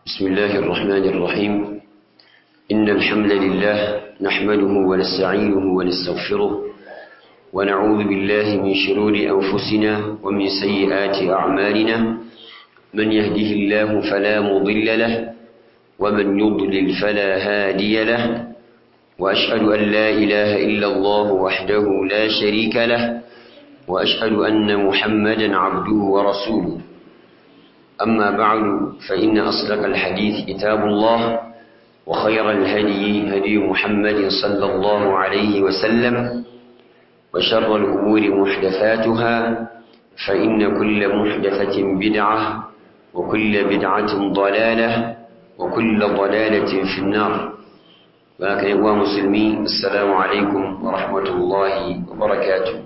بسم الله الرحمن الرحيم إن الحمد لله نحمده ونستعينه ونستغفره ونعوذ بالله من شرور أنفسنا ومن سيئات أعمالنا من يهده الله فلا مضل له ومن يضلل فلا هادي له وأشهد أن لا إله إلا الله وحده لا شريك له وأشهد أن محمدا عبده ورسوله أما بعد فإن أصدق الحديث كتاب الله وخير الهدي هدي محمد صلى الله عليه وسلم وشر الأمور محدثاتها فإن كل محدثة بدعة وكل بدعة ضلالة وكل ضلالة في النار ولكن يا مسلمين السلام عليكم ورحمة الله وبركاته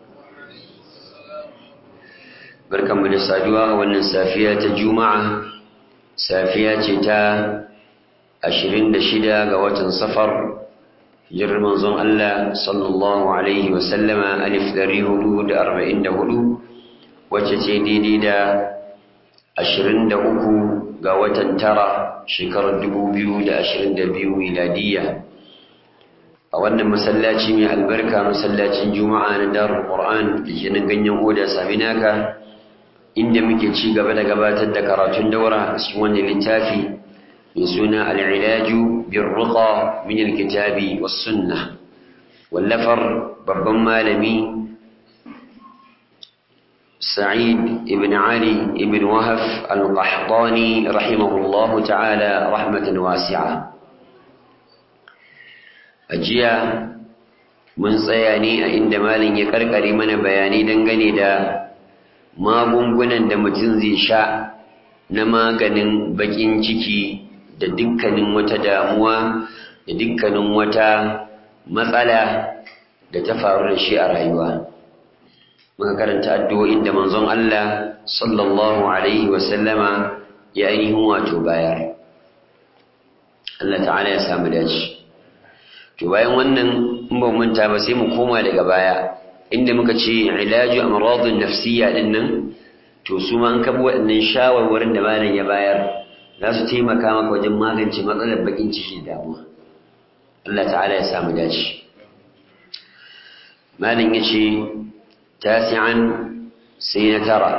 barkanmu da saduwa a wannan safiya ta juma'a safiya ce ta 26 ga watan safar hijirar manzon Allah sallallahu alaihi wa sallama alif dari hudu da arba'in da hudu wacce ce daidai da ashirin da uku ga watan tara shekarar dubu biyu da ashirin da biyu miladiyya a wannan masallaci mai albarka masallacin juma'a na darul qur'an da ke nan ganyen oda saminaka inda muke ci gaba da gabatar da karatun daura a cikin wannan littafi mai suna al'ilaju bin ruqa min alkitabi was sunna wallafar babban malami sa'id ibn ali ibn wahaf al-qahtani rahimahullahu ta'ala rahmatan wasi'a ajiya mun tsaya ne a inda malin ya karkare mana bayani dangane da magungunan da mutum zai sha na maganin bakin ciki da dukkanin wata damuwa da dukkanin wata matsala da ta faru da shi a rayuwa muka karanta addu'o'in da manzon Allah sallallahu alaihi wasallama ya ainihin wato bayar Allah ta'ala ya samu dace to bayan wannan in ba manta ba sai mu koma daga baya inda muka ce ilaju amradun nafsiyya din nan to su ma an kabo waɗannan shawarwarin da malam ya bayar za su taimaka maka wajen magance matsalar bakin ciki da damuwa Allah ta'ala ya samu dace malam ya ce tasi'an sai na tara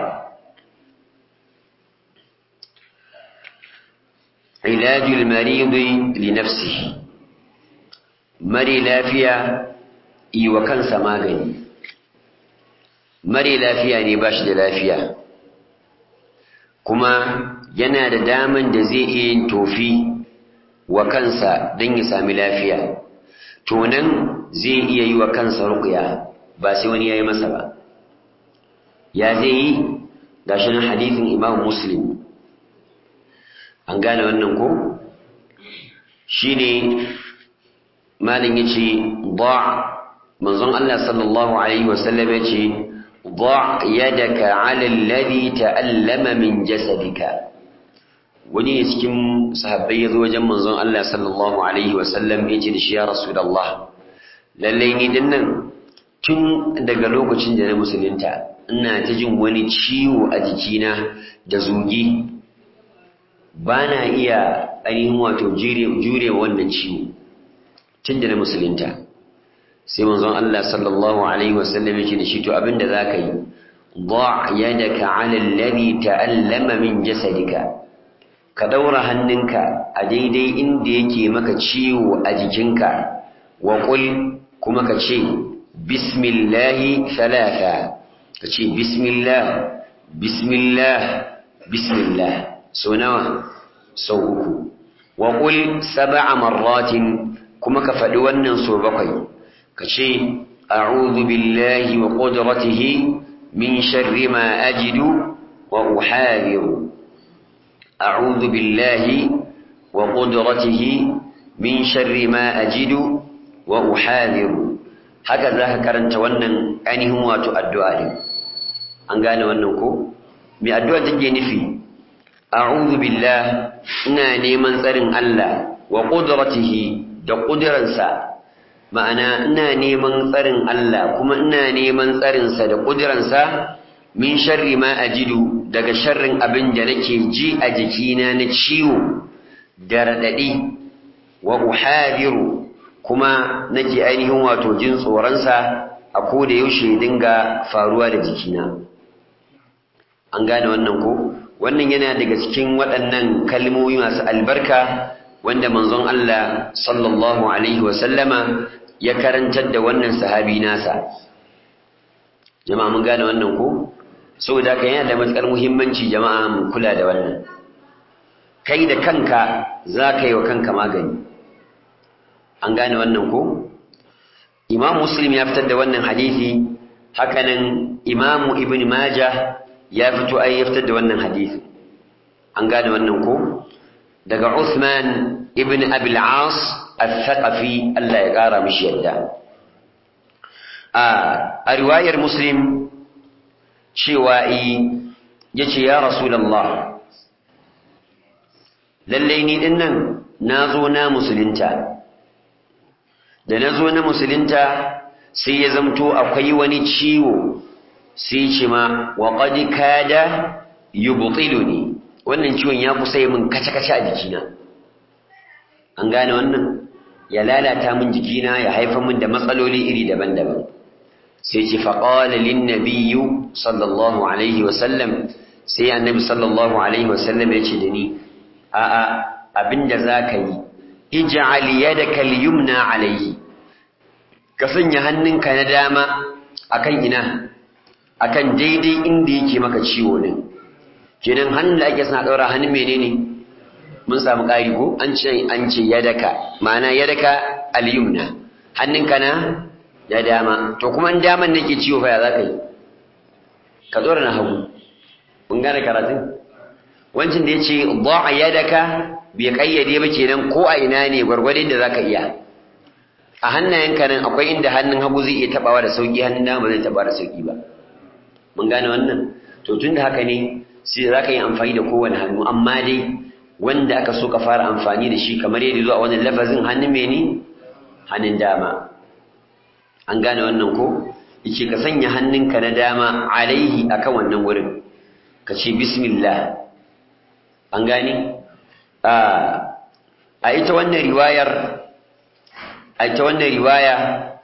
ilajul maridi li nafsihi mari lafiya yi wa kansa magani mare lafiya ne ba shi da lafiya kuma yana da daman da zai iya yin tofi wa kansa don ya sami lafiya to nan zai iya yi wa kansa ruqya ba sai wani ya yi masa ba ya zai yi ga shi nan hadithin imam muslim an gane wannan ko shi ne malin ya ce ba manzon Allah sallallahu alaihi wasallam ya ce ضع يدك على الذي تألم من جسدك wani ne cikin sahabbai ya zo wajen manzon Allah sallallahu alaihi wasallam ya ce da shi ya rasulullah lallai ni din nan tun daga lokacin da na musulunta ina ta jin wani ciwo a jikina da zugi ba na iya ainihin wato jure wannan ciwo tun da na musulunta sai manzon Allah sallallahu alaihi wasallam yake da shi to abinda zaka yi da yadaka ala alladhi ta'allama min jasadika ka daura hannunka a daidai inda yake maka ciwo a jikinka wa qul kuma ka ce bismillah thalatha ka ce bismillah bismillah bismillah so nawa sau uku wa qul sab'a marratin kuma ka faɗi wannan so bakwai كشي أعوذ بالله وقدرته من شر ما أجد وأحاذر أعوذ بالله وقدرته من شر ما أجد وأحاذر هكذا كرنت ونن أنهم واتو الدعاء أنقال وننكو من الدعاء تجي نفي أعوذ بالله ناني من سرن الله وقدرته da ƙudiransa ma'ana ina neman tsarin Allah kuma ina neman tsarinsa da ƙudiransa min sharri ma ajidu daga sharrin abin da nake ji a jikina na ciwo da raɗaɗi wa uhadiru kuma nake ainihin wato jin tsoronsa a ko da yaushe dinga faruwa da jikina an gane wannan ko wannan yana daga cikin waɗannan kalmomi masu albarka wanda manzon Allah sallallahu alaihi wasallama ya karantar da wannan sahabi nasa jama'a mun gane wannan ko saboda haka yana da matukar muhimmanci jama'a mu kula da wannan kai da kanka za ka yi wa kanka magani an gane wannan ko imam muslim ya fitar da wannan hadisi hakanan imamu ibn majah ya fito ai ya fitar da wannan hadisi an gane wannan ko daga Uthman ibn Abi al-As al-Thaqafi Allah ya kara mishi yadda a riwayar Muslim cewa yace ya Rasulullah lalle ni din nan nazo na musulunta da nazo na musulunta sai ya zamto akwai wani ciwo sai ce ma wa qad kada yubtiluni wannan ciwon ya kusa yi min kace-kace a jikina an gane wannan ya lalata min jikina ya haifar min da matsaloli iri daban-daban sai ce faƙawala lin nabiyyu sallallahu alaihi wasallam sai annabi sallallahu alaihi wasallam ya ce da ni a'a abinda za ka yi ij'al yadaka al-yumna alaihi ka sanya hannunka na dama akan ina akan daidai inda yake maka ciwo din kenan hannun da ake suna ɗaura hannun menene mun samu ƙari ko an ce an ce yadaka ma'ana yadaka al-yumna hannunka na ya dama to kuma in daman nake ciwo fa ya za ka yi ka ɗora na hagu mun gane karatun wancin da ya ce a yadaka bai ƙayyade ba kenan ko a ina ne gwargwadon da za ka iya a hannayenka nan akwai inda hannun hagu zai iya taɓawa da sauƙi hannun dama zai taɓa da sauƙi ba mun gane wannan to tun da haka ne sai za ka yi amfani da kowane hannu amma dai wanda aka so ka fara amfani da shi kamar yadda zuwa wannan lafazin hannun mene hannun dama an gane wannan ko yace ka sanya hannunka na dama alaihi akan wannan wurin ka ce bismillah an gane a ita wannan riwayar a ita wannan riwaya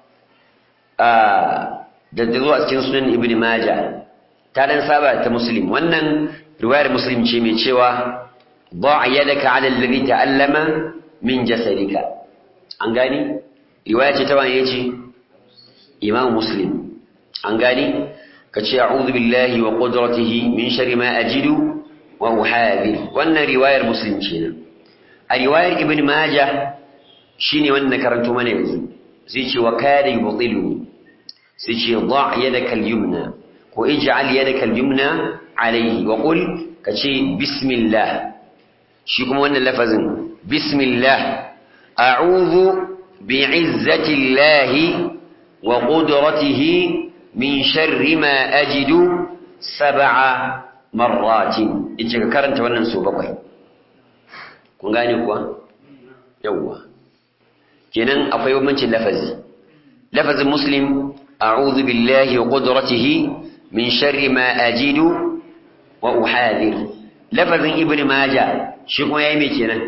da da zuwa cikin sunan ibn majah ta dan saba ta muslim wannan riwayar muslim ce mai cewa ba yadaka ala alladhi ta'allama min jasadika an gani riwaya ce ta wani yace imam muslim an gani kace a'udhu billahi wa qudratihi min sharri ma ajidu wa uhadir wannan riwayar muslim ce a riwayar ibn majah shine wannan karanto mana yanzu sai ce wa kada yubtiluni sai ce da yadaka al-yumna ko ij'al yadaka al-yumna alayhi wa qul kace bismillah shi kuma wannan lafazin bismillah a'udhu bi'izzati llahi wa qudratihi min sharri ma ajidu sab'a marratin yace ka karanta wannan so bakwai kun gane kuwa yawwa kenan akwai bambancin lafazi lafazin muslim a'udhu billahi wa qudratihi min sharri ma ajidu wa uhadir lafazin ibnu majah shi kuma yayi me kenan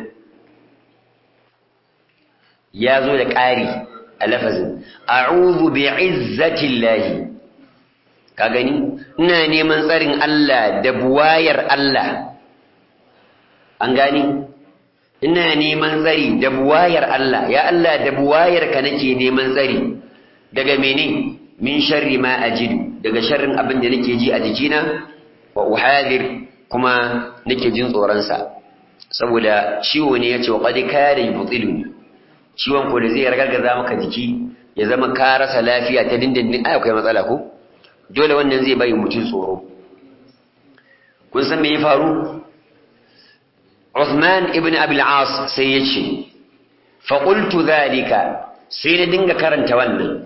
ya zo da ƙari a lafazin a'udhu bi'izzati llahi ka gani ina neman tsarin Allah da buwayar Allah an gani ina neman tsari da buwayar Allah ya Allah da buwayar ka nake neman tsari daga mene min sharri ma ajidu daga sharrin abin da nake ji a jikina wa uhadir kuma nake jin tsoron sa saboda ciwo ne yace wa qad kada yubtiluni ciwon ko da zai ragargaza maka jiki ya zama ka rasa lafiya ta dindindin ai akwai matsala ko dole wannan zai bai mutum tsoro kun san me ya faru Uthman ibn Abi al-As sai ya ce fa qultu dhalika sai na dinga karanta wannan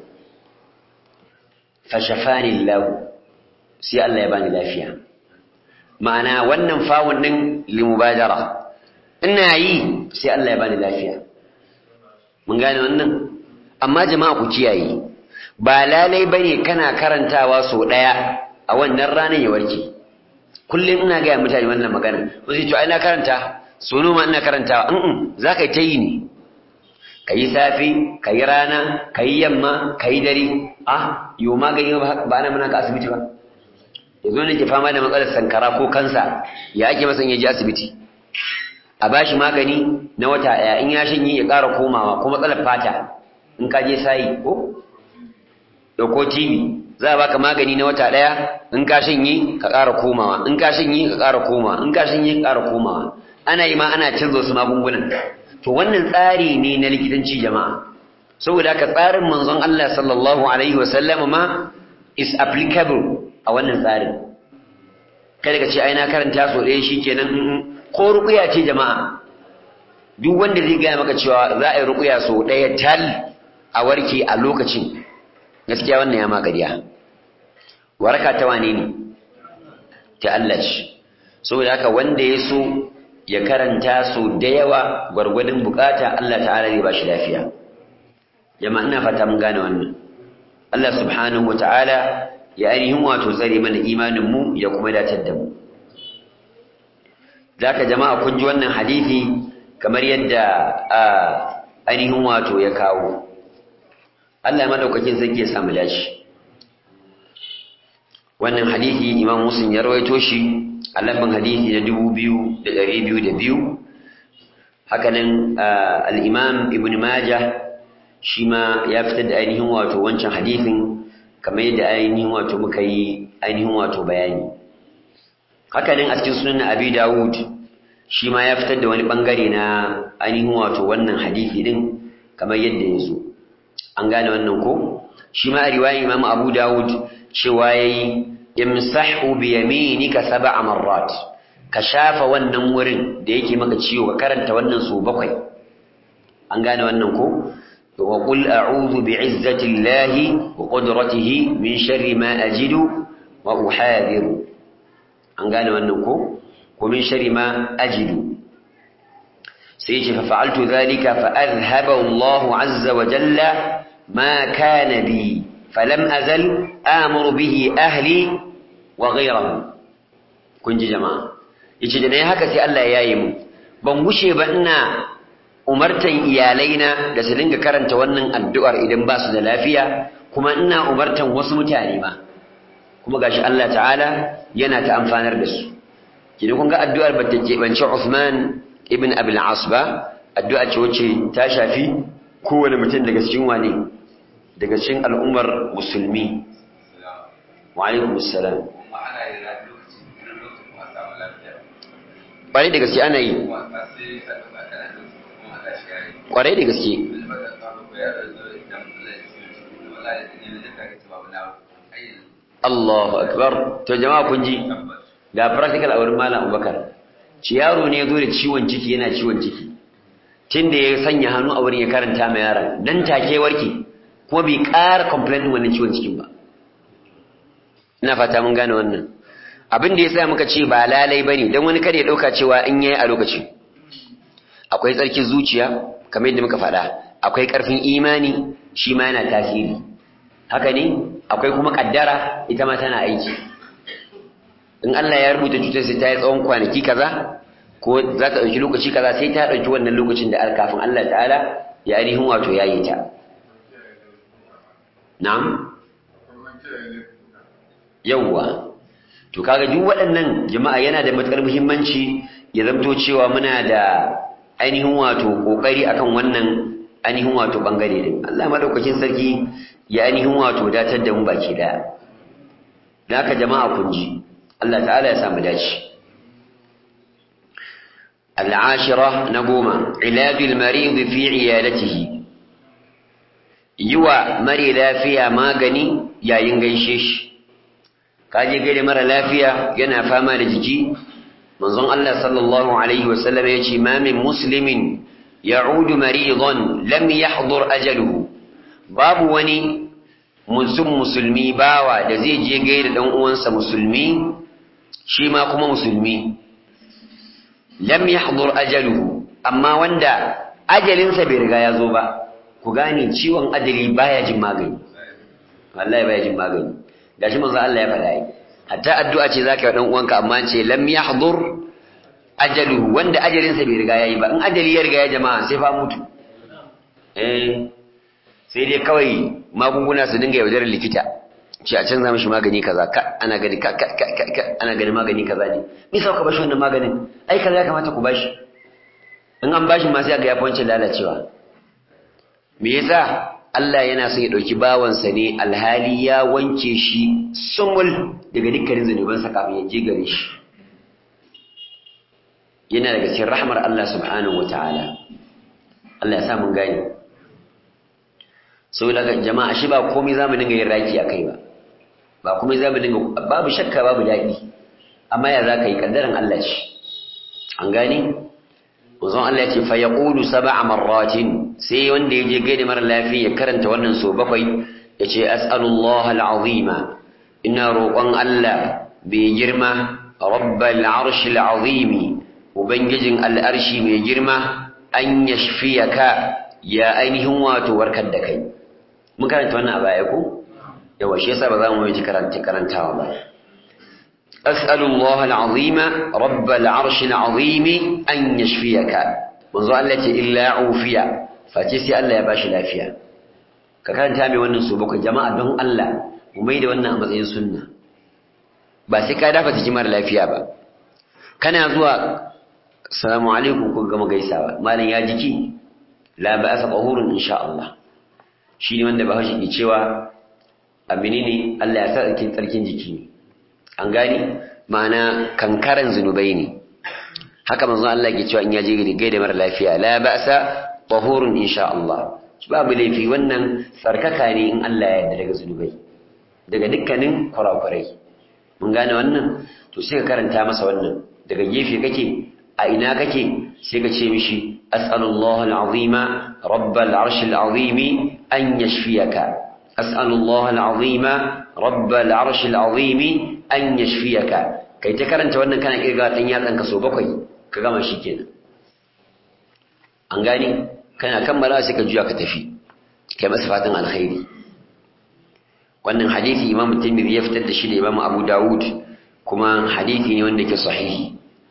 fa shafani Allah sai Allah ya bani lafiya ma'ana wannan fawun din limubadara ina yi sai Allah ya bani lafiya mun gane wannan amma jama'a ku kiyaye ba lalai bane kana karantawa so daya a wannan ranar ya warke kullum ina gaya mutane wannan magana wasu ce ai na karanta sono ma ina karantawa in za ka yi ta yi ne ka yi safi ka yi rana ka yi yamma ka yi dare ah yiwu magani ba na muna ka asibiti ba ya zo ne ke fama da matsalar sankara ko kansa ya ake masa ya je asibiti a ba shi magani na wata ɗaya in ya shanye ya ƙara komawa ko matsalar fata in ka je sayi ko ɗauko tv za a baka magani na wata ɗaya in ka shanye ka ƙara komawa in ka shanye ka ƙara komawa in ka shanye ka ƙara komawa ana yi ma ana canza wasu magungunan to wannan tsari ne na likitanci jama'a saboda haka tsarin manzon Allah sallallahu alaihi wa sallam ma is applicable a wannan tsarin kada ka ce ai na karanta so ɗaya shikenan ko ruqya ce jama'a duk wanda zai gaya maka cewa za a yi ruqya so ɗaya tal a warke a lokacin gaskiya wannan ya ma ƙarya waraka ta wane ne ta Allah ce saboda haka wanda ya so ya karanta su da yawa gwargwadon bukata Allah ta'ala zai ba shi lafiya jama'a ina fata mun gane wannan Allah subhanahu wata'ala ya ainihin wato tsare mana imanin mu ya kuma datar da mu zaka jama'a kun ji wannan hadisi kamar yadda ainihin wato ya kawo Allah madaukakin sarki ya samu dashi wannan hadisi Imam Muslim ya rawaito shi a lambin hadisi na dubu biyu da ɗari biyu da biyu hakanan al'imam ibn majah shi ma ya fitar da ainihin wato wancan hadisin kamar yadda ainihin wato muka yi ainihin wato bayani hakanan a cikin sunan abi dawud shi ma ya fitar da wani bangare na ainihin wato wannan hadisi din kamar yadda ya zo an gane wannan ko shi ma a riwayar imam abu dawud cewa ya yi imsahu bi yaminika sab'a marrat ka shafa wannan wurin da yake maka ciwo ka karanta wannan su bakwai an gane wannan ko wa qul a'udhu bi izzati llahi wa qudratihi min sharri ma ajidu wa uhadiru an gane wannan ko ko min sharri ma ajidu sai ce fa fa'altu dhalika fa adhhaba Allahu azza wa jalla ma kana bi فلم أزل آمر به أهلي وغيرهم kun ji jama'a yace da nayi haka sai Allah ya yi mu ban gushe ba ina umartan iyalaina da su dinga karanta wannan addu'ar idan ba su da lafiya kuma ina umartan wasu mutane ma kuma gashi Allah ta'ala yana ta amfanar da su kina kun ga addu'ar ba ta keɓance Uthman ibn Abil As ba addu'a ce wacce ta shafi kowane mutum daga cikin wane daga cikin al'ummar musulmi wa alaikum assalam ƙwarai da gaske ana yi ƙwarai da gaske Allahu akbar to jama'a kun ji ga practical a wurin malam Abubakar ci yaro ne ya zo da ciwon ciki yana ciwon ciki tunda ya sanya hannu a wurin ya karanta ma yaron dan take warke kuma bai ƙara complain din wannan ciwon cikin ba ina fata mun gane wannan abin da yasa muka ce ba lalai bane dan wani kada ya dauka cewa in yayi a lokacin akwai tsarkin zuciya kamar yadda muka faɗa akwai ƙarfin imani shi ma yana tasiri haka ne akwai kuma kaddara ita ma tana aiki in Allah ya rubuta cutar sai ta yi tsawon kwanaki kaza ko za ta ɗauki lokaci kaza sai ta ɗauki wannan lokacin da kafin Allah ta'ala ya ainihin wato ya yi ta na'am yawwa to kaga duk waɗannan jama'a yana da matukar muhimmanci ya zamto cewa muna da ainihin wato kokari akan wannan ainihin wato bangare din Allah madaukakin sarki ya ainihin wato datar da mu baki daya dan haka jama'a kun ji Allah ta'ala ya samu dace العاشرة نقوم علاج المريض في عيادته يوى مري لافيا ماغني يا ينغيشيش kaje gaida mara lafiya yana fama da jiki manzon Allah sallallahu alaihi wasallam ya ce ma min muslimin ya'udu maridan lam yahdur ajaluhu babu wani mutum musulmi bawa da zai je gaida dan uwansa musulmi shi ma kuma musulmi lam yahdur ajaluhu amma wanda ajalinsa bai riga ya zo ba ku gane ciwon ajali baya jin magani wallahi baya jin magani gashi manzo Allah ya faɗa yi hatta addu'a ce zaka yi dan uwanka amma ce lam yahdur ajaluhu wanda ajalinsa bai riga yayi ba in ajali ya riga ya jama'a sai fa mutu eh sai dai kawai magunguna su dinga yaudarar likita ce a canza mishi magani kaza ka ana gani ka ka ka ka ana gani magani kaza ne me sauka bashi wannan maganin ai kaza ya kamata ku bashi in an bashi ma sai ga ya fance lalacewa me yasa Allah yana son ya dauki bawansa ne alhali ya wanke shi sumul daga dukkanin zanubansa kafin ya je gare shi yana daga cikin rahmar Allah subhanahu wataala Allah ya sa mun gane sau daga jama'a shi ba komai za mu dinga yin raki a kai ba ba komai za mu dinga babu shakka babu daɗi amma ya za ka yi ƙaddarin Allah ce an gani uzon Allah ya ce fa ya ƙulu saba a marratin sai wanda ya je gaida mara lafiya ya karanta wannan so bakwai ya ce as'alullah al'azima ina roƙon Allah bai girma rabbal arshi al'azimi ubangijin al'arshi mai girma an yashfiyaka ya ainihin wato warkar da kai mun karanta wannan a baya ko yawa shi yasa ba za mu yi karanta karantawa ba as'alullah al'azima rabbal arshil azimi an yashfiyaka manzo Allah ce illa ufiya face sai Allah ya bashi lafiya ka karanta mai wannan su bakwai jama'a don Allah mu mai da wannan a matsayin sunna ba sai ka dafa jiki mara lafiya ba kana zuwa assalamu alaikum ku gama gaisawa malam ya jiki la ba'asa tahurun insha Allah shi ne wanda bahaushe ke cewa abini ne Allah ya sa tsarkin tsarkin jiki ne an gani ma'ana kankaran zunubai ne haka manzon Allah ke cewa in ya je gaida mara lafiya la ba'sa tahurun insha Allah babu laifi wannan tsarkaka ne in Allah ya yarda daga zunubai daga dukkanin kurakurai mun gane wannan to sai ka karanta masa wannan daga gefe kake a ina kake sai ka ce mishi as'alullah al'azima rabbal arshil azimi an yashfiyaka as'alullah al'azima rabbal arshil azimi an yashfiyaka kai ta karanta wannan kana kirga dan yatsan ka so bakwai ka gama shikenan an gani kana kammala sai ka juya ka tafi kai masa fatan alkhairi wannan hadisi imam tirmidhi ya fitar da shi da imam abu dawud kuma hadisi ne wanda ke sahihi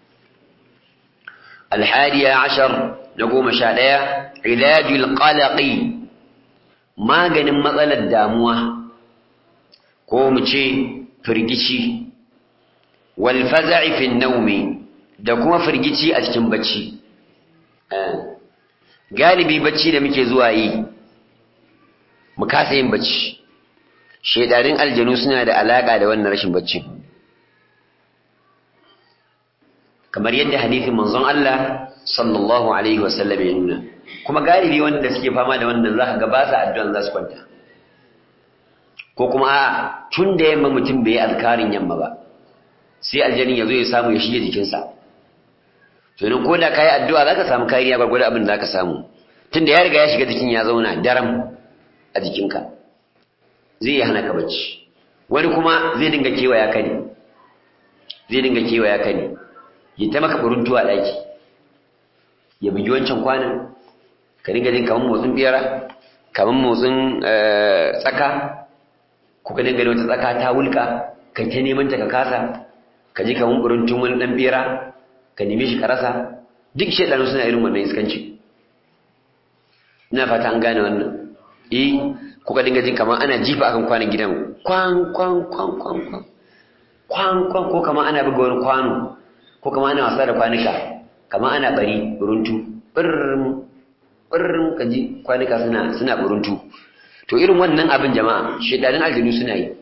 الحادية عشر نقوم شادية علاج القلق ما جن مثل الداموة قوم شيء فرجشي والفزع في النوم دكما فرجشي أتكم بتشي galibi bacci da muke zuwa yi mu kasa yin bacci shedarin aljanu suna da alaka da wannan rashin bacci kamar yadda hadisin manzon Allah sallallahu alaihi wasallam ya nuna kuma galibi wanda suke fama da wannan za ka ga ba sa addu'an za su kwanta ko kuma a tun da yamma mutum bai yi alkarin yamma ba sai aljanin ya zo ya samu ya shige jikinsa to ne ko da ka yi addu'a za ka samu kariya gwargwado abin da za ka samu tun da ya riga ya shiga jikin ya zauna daram a jikinka zai hana ka bacci wani kuma zai dinga kewaya ka ne zai dinga kewaya ka ne ya ta maka buruntu a ɗaki ya bugi wancan kwanan ka dinga jin kamar motsin biyara kamar motsin tsaka ko ka dinga wata tsaka ta wulka ka ta neman ta ka kasa ka ji kamar buruntun wani ɗan biyara ka neme shi ka rasa duk shaidanu suna irin wannan iskanci ina fata an gane wannan eh ko ka dinga jin kamar ana jifa akan kwanan gidan kwan kwan kwan kwan kwan kwan kwan ko kamar ana buga wani kwano ko kama ana wasa da kwanuka kama ana bari buruntu birrin birrin kaji kwanuka suna suna buruntu to irin wannan abin jama'a shedanin aljinu suna yi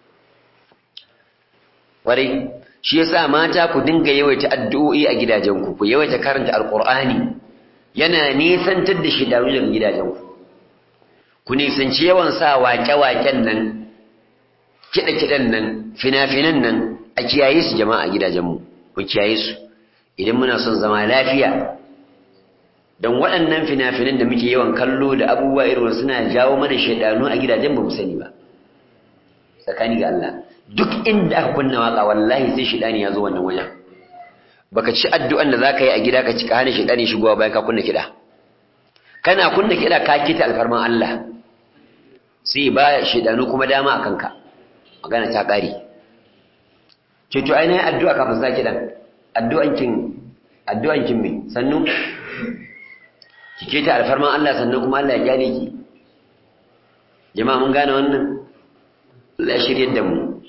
kwarai shi yasa mata ku dinga yawaita addu'o'i a gidajenku ku yawaita karanta alqur'ani yana nisantar da shedanu daga gidajenku ku nisanci yawan sa waƙe-waƙen nan kiɗe-kiɗen nan fina-finan nan a kiyaye su jama'a a gidajenmu mu kiyaye su idan muna son zama lafiya don waɗannan fina-finan da muke yawan kallo da abubuwa irin suna jawo mana shaidanu a gidajen ba mu sani ba tsakani ga Allah duk inda aka kunna waka wallahi sai shaidani ya zo wannan wajen baka ci addu'an da zaka yi a gida ka ci ka hana shaidani shigowa bayan ka kunna kiɗa kana kunna kiɗa ka kita alfarman Allah sai ba shaidanu kuma dama a kanka magana ta ƙare ce to ainihin addu'a kafin sa kiɗan addu'ankin addu'ankin me sannu ki ke ta alfarman Allah sannan kuma Allah ya gyale ki jama'a mun gane wannan Allah ya shirye da mu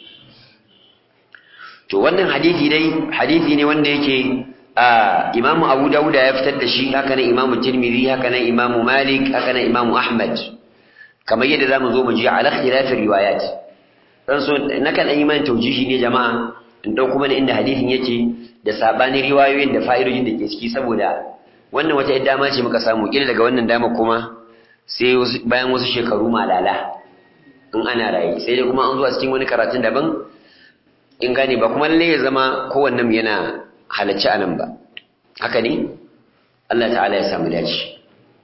to wannan hadisi dai hadisi ne wanda yake Imam Abu Dawud ya fitar da shi haka nan Imam Tirmidhi haka nan Imam Malik haka nan Imam Ahmad kamar yadda zamu zo mu ji ala khilafin riwayat dan so nakan yi man taujihi ne jama'a in dauko mana inda hadisin yake da sabanin riwayoyin da fa'idojin da ke ciki saboda wannan wata yadda dama ce muka samu kila daga wannan dama kuma sai bayan wasu shekaru malala in ana raye sai dai kuma an zo a cikin wani karatun daban in gane ba kuma lalle ya zama kowannen yana halacci a nan ba haka ne Allah ta'ala ya samu dace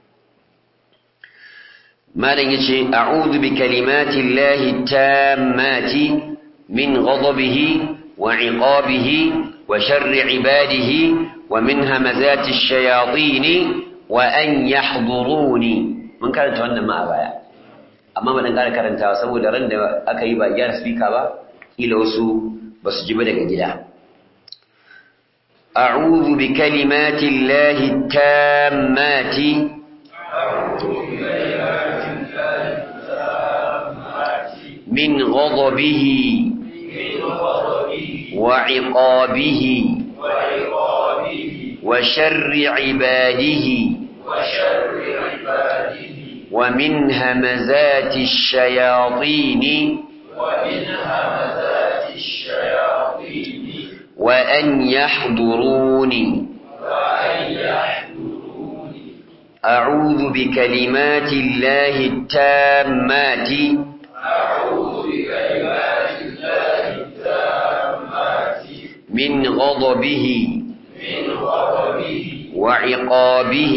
malam yace a'udhu bi kalimati llahi tammati min ghadabihi wa 'iqabihi wa sharri 'ibadihi wa min hamazati ash-shayatin wa an yahduruni mun karanta wannan ma a baya amma ba dan ƙara karantawa saboda ran da aka yi ba gyara speaker ba kila wasu ba su ji ba daga gida أعوذ بكلمات الله التامات من غضبه وعقابه وشر عباده ومن همزات الشياطين ومن همزات الشياطين وأن يحضروني أعوذ بكلمات الله التامات من غضبه وعقابه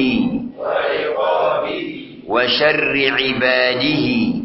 وشر عباده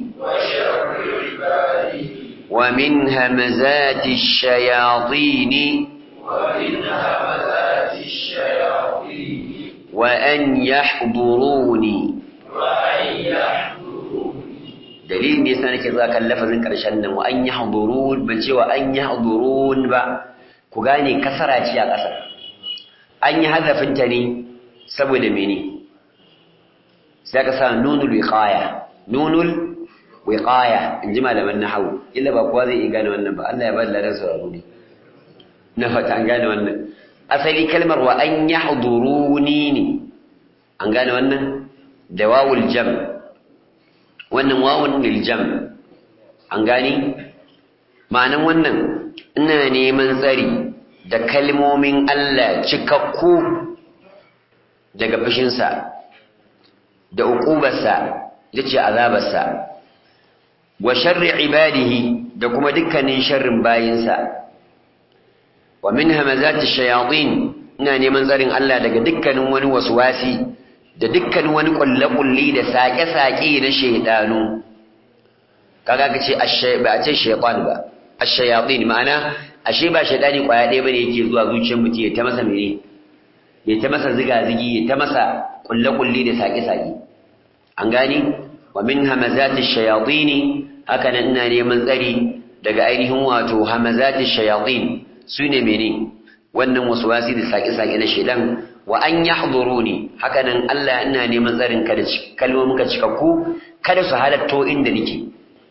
ومن همزات الشياطين ومن همزات الشياطين وأن يحضروني وأن يحضروني دليل ne yasa nake zuwa kan lafazin karshen nan wa an yahdurun ban ce wa an yahdurun ba ku gane kasara ce a ƙasa an yi hazafin ta ne saboda mene sai ka sa nunul wiqaya nunul wiqaya in ji malaman nahawu illa ba kowa zai iya gane wannan ba Allah ya ba da sauraro ne na fata an gane wannan asali kalmar wa an yahduruni ne an gane wannan da wawul jam wannan wawun lil jam an gane ma'anan wannan ina neman tsari da kalmomin Allah cikakku daga fushinsa da uqubarsa yace azabarsa wa sharri ibadihi da kuma dukkanin sharrin bayinsa wa min hamazati shayatin ina neman tsarin Allah daga dukkanin wani waswasi da dukkanin wani kulle-kulle da sake-sake na shaydanu kaga kace ashay ba a ce shaytan ba ash-shayatin ma'ana ashe ba shaydani kwaya ɗaya bane yake zuwa zuciyar mutum ya ta masa mene ya ta masa ziga-zigi ya ta masa kulle-kulle da sake-sake an gani wa min hamazati shayatin haka nan ina neman tsari daga ainihin wato hamazati shayatin sune mene wannan waswasi da saki-saki na shedan wa an yahduruni haka nan Allah ina neman tsarin ka da kalmomin ka cikakku kada su halatto inda nake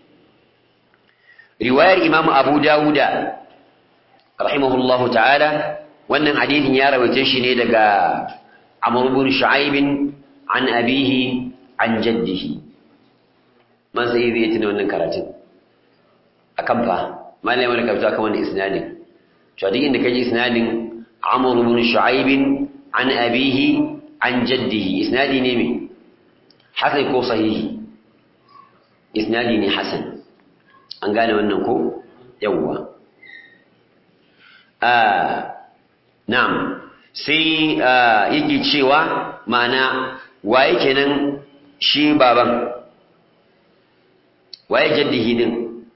riwayar Imam Abu Dawuda rahimahullahu ta'ala wannan hadisin ya rawaita shi ne daga Amr ibn Shu'aib an abihi an jaddihi man sai zai tuna wannan karatun akan fa malai wani karatu akan wannan isnadin to duk inda kaji isnadin Amr ibn Shu'aib an abihi an jaddihi isnadi ne me hasan ko sahihi isnadi ne hasan an gane wannan ko yawwa ah na'am sai yake cewa ma'ana waye kenan shi baban waye jaddihi din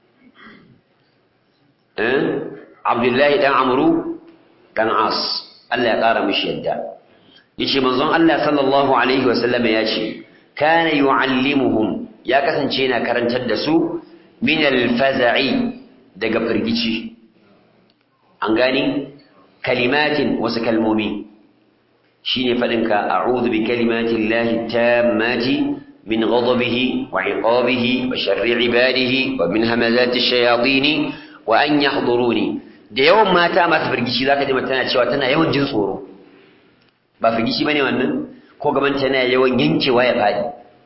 eh Abdullahi dan Amru dan As Allah ya kara mishi yadda yace manzon Allah sallallahu alaihi wasallam ya ce kana yu'allimuhum ya kasance yana karantar da su min al-faza'i daga firgici an gani kalimatin wasu kalmomi shine faɗinka a'udhu bi kalimatin lahi tammati min ghadabihi wa iqabihi wa sharri ibadihi wa min hamazati shayatin wa an yahduruni da yawan mata masu firgici zaka ji tana cewa tana yawan jin tsoro ba firgici bane wannan ko gaban tana yawan yankewa ya faɗi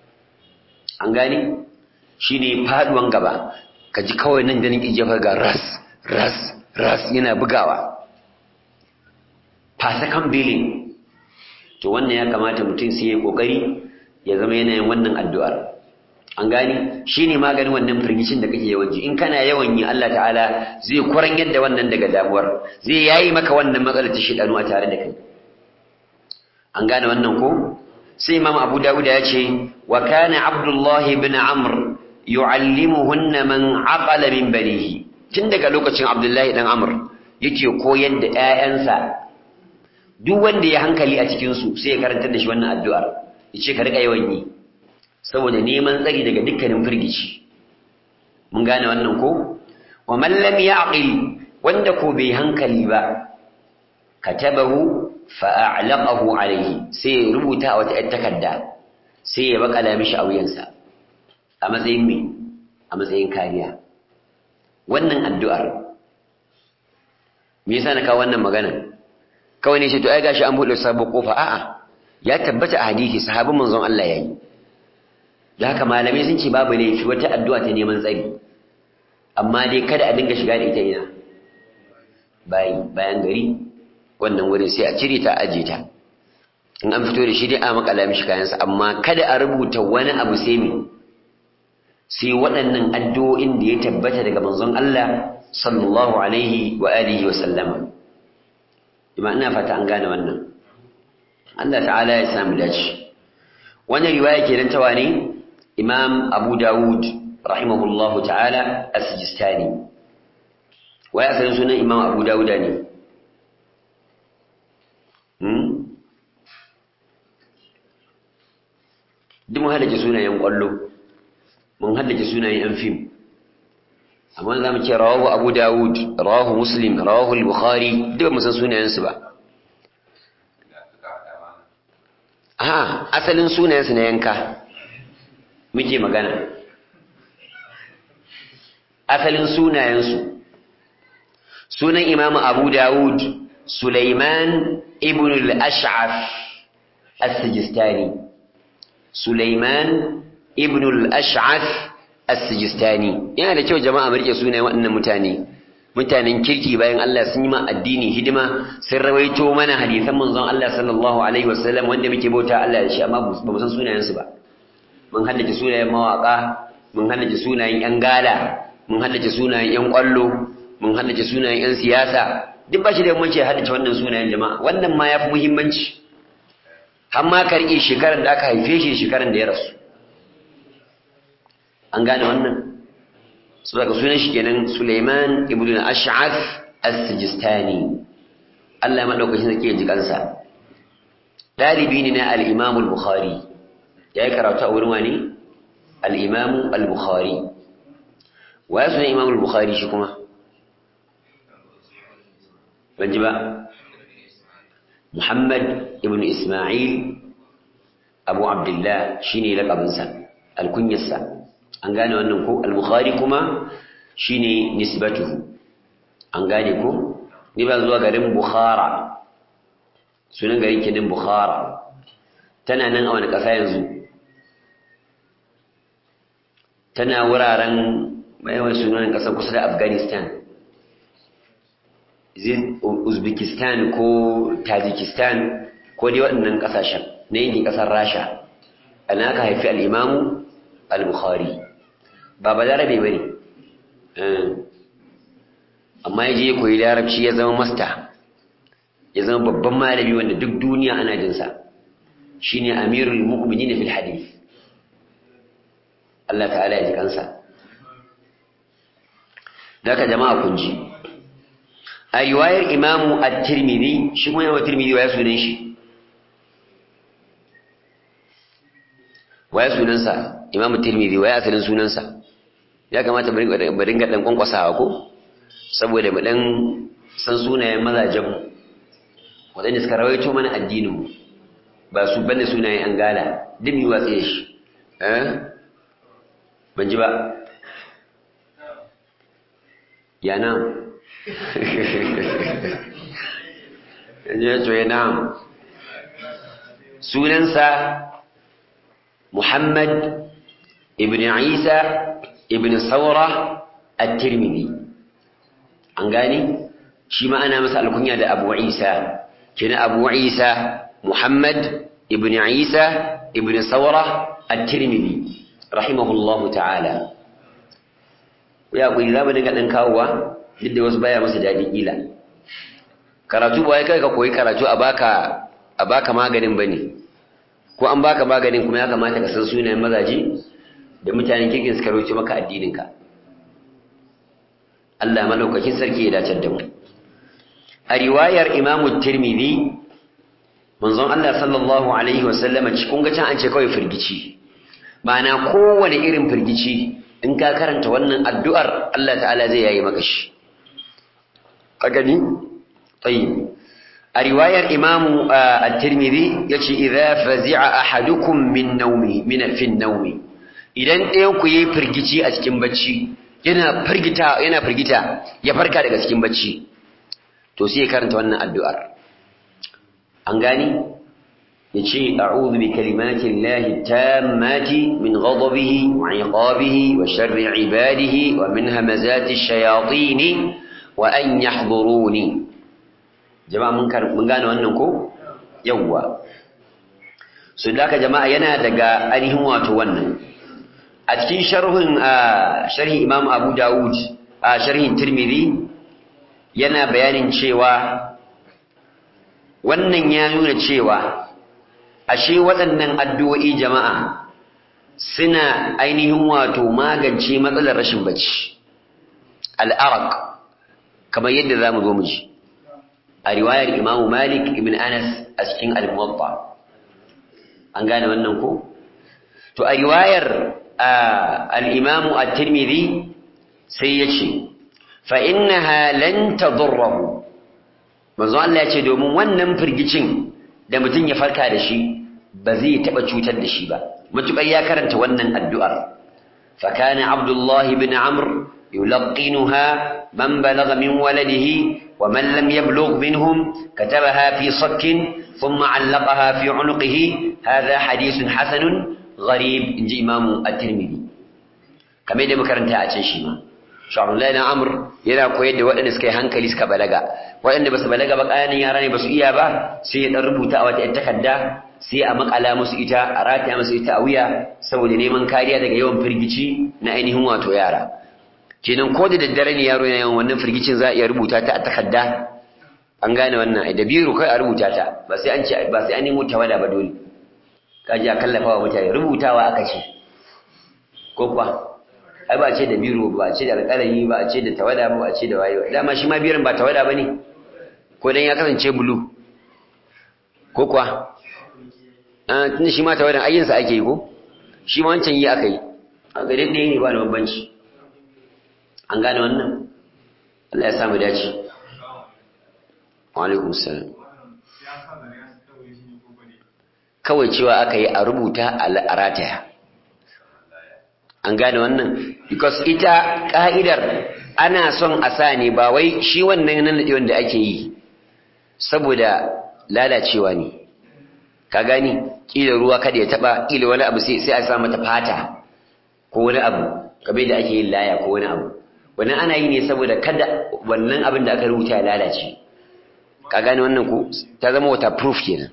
an gani shine faduwan gaba ka ji kawai nan da nake jefa ga ras ras ras yana bugawa fasakan bilin to wannan ya kamata mutum sai ya kokari ya zama yana yin wannan addu'ar an gani shine maganin wannan firgicin da kake yawan ji in kana yawan yi Allah ta'ala zai kuran yadda wannan daga damuwar zai yayi maka wannan matsalar ta shidanu a tare da kai an gane wannan ko sai imam abu dawud ya ce wa kana abdullahi ibn amr yu'allimuhunna man aqala min banihi tun daga lokacin abdullahi dan amr yake koyar da ƴaƴansa duk wanda ya hankali a cikin su sai ya karanta da shi wannan addu'ar yace ka rika yawan yi saboda neman tsari daga dukkanin firgici mun gane wannan ko wa man lam ya'qil wanda ko bai hankali ba katabahu fa a'laqahu alayhi sai ya rubuta a wata takarda sai ya bakala mishi a wuyansa a matsayin me a matsayin kariya wannan addu'ar me yasa na kawo wannan magana kawai ne shi to ai gashi an buɗe sabon kofa a'a ya tabbata a hadisi sahabin manzon Allah yayi da haka malamai sun ce babu laifi wata addu'a ta neman tsari amma dai kada a dinga shiga da ita ina bayi bayan gari wannan wurin sai a cire ta aje ta in an fito da shi dai a makala mishi kayansa amma kada a rubuta wani abu sai me sai waɗannan addu'o'in da ya tabbata daga manzon Allah sallallahu alaihi wa alihi wa sallama ima ina fata an gane wannan Allah ta'ala ya samu dace wannan riwaya kenan ta wane Imam Abu Dawud rahimahullahu ta'ala as-Sijistani wai asalin sunan Imam Abu Dawud ne hmm duk mun haddace sunayen kwallo mun haddace sunayen yan fim amma za mu ce rawahu Abu Dawud rawahu Muslim rawahu al-Bukhari duk mu san sunayensu ba a asalin sunayensu na yanka muke magana asalin sunayensu sunan imamu abu dawud sulaiman ibn al-ash'af as-sijistani sulaiman ibn al-ash'af as-sijistani yana da kyau jama'a mu rike sunayen waɗannan mutane mutanen kirki bayan Allah sun yi ma addini hidima sun rawaito mana hadisan manzon Allah sallallahu alaihi wasallam wanda muke bauta Allah da shi amma ba mu san sunayensu ba mun haddace sunayen mawaka mun haddace sunayen yan gala mun haddace sunayen yan kwallo mun haddace sunayen yan siyasa duk ba shi da muhimmanci ya haddace wannan sunayen jama'a wannan ma yafi muhimmanci har ma ka rike shekaran da aka haife shi shekaran da ya rasu an gane wannan su daga sunan shi kenan Suleiman ibn al-Ash'ath as-Sijistani Allah madaukakin sarki ya ji kansa dalibi ne na al-Imam al-Bukhari yayi karatu a wurin wani al-Imam al-Bukhari wa ya sunan Imam al-Bukhari shi kuma ban ji ba Muhammad ibn Isma'il Abu Abdullah shine lakabinsa al-kunyarsa an gane wannan ko al-bukhari kuma shine nisbatuhu an gane ko ni ba zuwa garin bukhara sunan garin kenan bukhara tana nan a wani ƙasa yanzu tana wuraren mai sunan ƙasar kusa da afghanistan uzbekistan ko tajikistan ko dai waɗannan ƙasashen na yankin ƙasar rasha ana aka haifi al'imamu al-bukhari ba ba larabe ba ne amma ya je ya koyi larabci ya zama masta ya zama babban malami wanda duk duniya ana jinsa shi ne amirul mu'mini na fil hadith Allah ta'ala ya ji kansa daga jama'a kun ji a riwayar imamu at-tirmidhi shi kuma yawa tirmidhi waya sunan shi waya sunansa imamu tirmidhi waya asalin sunansa ya kamata mu ringa dan kwankwasawa ko saboda mu dan san sunayen mazajenmu waɗanda suka rawaito mana addininmu ba su bane sunayen an gala duk yi watsa shi ban ji ba ya nan ya ce ya nan sunansa muhammad ibn isa ibn saura at-tirmidhi an gani shi ma ana masa alkunya da abu isa kina abu isa muhammad ibn isa ibn saura at-tirmidhi rahimahullahu ta'ala ya kuri za mu dinga ɗan kawowa duk da wasu baya masa daɗi ƙila karatu ba ya kai ka koyi karatu a baka a baka maganin bane ko an baka maganin kuma ya kamata ka san sunayen mazaje da mutanen kirkin suka roce maka addininka Allah madaukakin sarki ya dace da mu a riwayar Imam Tirmidhi manzon Allah sallallahu alaihi wasallama cikin ga can an ce kawai firgici ma'ana kowane irin firgici in ka karanta wannan addu'ar Allah ta'ala zai yayi maka shi ka gani tayyib a riwayar Imam At-Tirmidhi yace idza fazi'a ahadukum min nawmi min fi nawmi idan ɗayan ku yi firgici a cikin bacci yana firgita yana firgita ya farka daga cikin bacci to sai ya karanta wannan addu'ar an gani yace a'udhu bi kalimati llahi tammati min ghadabihi wa 'iqabihi wa sharri 'ibadihi wa min hamazati ash-shayatin wa an yahduruni jama'a mun mun gane wannan ko yawwa so da jama'a yana daga ainihin wato wannan a cikin sharhin sharhin Imam Abu Dawud a sharhin Tirmidhi yana bayanin cewa wannan ya nuna cewa ashe waɗannan addu'o'i jama'a suna ainihin wato magance matsalar rashin bacci al'araq kamar yadda zamu zo mu ji a riwayar Imam Malik ibn Anas a cikin al-Muwatta an gane wannan ko to a riwayar al-Imam at-Tirmidhi sai yace fa innaha lan tadurruhu manzo Allah yace domin wannan firgicin da mutum ya farka da shi ba zai taba cutar da shi ba mutukai ya karanta wannan addu'ar fa kana Abdullah ibn Amr يلقنها من بلغ من ولده ومن لم يبلغ منهم كتبها في صك ثم علقها في عنقه هذا حديث حسن غريب إن إمام الترمذي كما يدى مكرنتا أتنشيما شعر الله أمر yana koyar da waɗanda suka yi hankali suka balaga waɗanda ba su balaga ba ƙananan yara ne ba su iya ba sai ya ɗan rubuta a wata ‘yan takarda sai a makala musu ita a rataya musu ita a wuya saboda neman kariya daga yawan firgici na ainihin wato yara kenan ko da daddare ne yaro yana yawan wannan firgicin za a iya rubuta ta a takarda an gane wannan da biro kai a rubuta ta ba sai an ce ba sai an nemo tawada ba dole kaji a kallafa wa mutane rubutawa aka ce ko kuwa ai ba ce da biro ba ce da alƙalami ba ce da tawada ba ce da wayo dama shi ma biron ba tawada ba ne ko dan ya kasance bulu ko kuwa tunda shi ma tawadan ayyinsa ake yi ko shi ma wancan yi aka yi a gare ɗaya ne ba da bambanci an gane wannan Allah ya samu dace wa alaikum salam kawai cewa aka yi a rubuta a rataya an gane wannan because ita ka'idar ana son a sa ne ba wai shi wannan nan da ake yi saboda lalacewa ne ka gani kila ruwa kada ya taba kila wani abu sai a sa mata fata ko wani abu kamar da ake yin laya ko wani abu wannan ana yi ne saboda kada wannan abin da aka rubuta ya lalace ka gane wannan ko ta zama waterproof kenan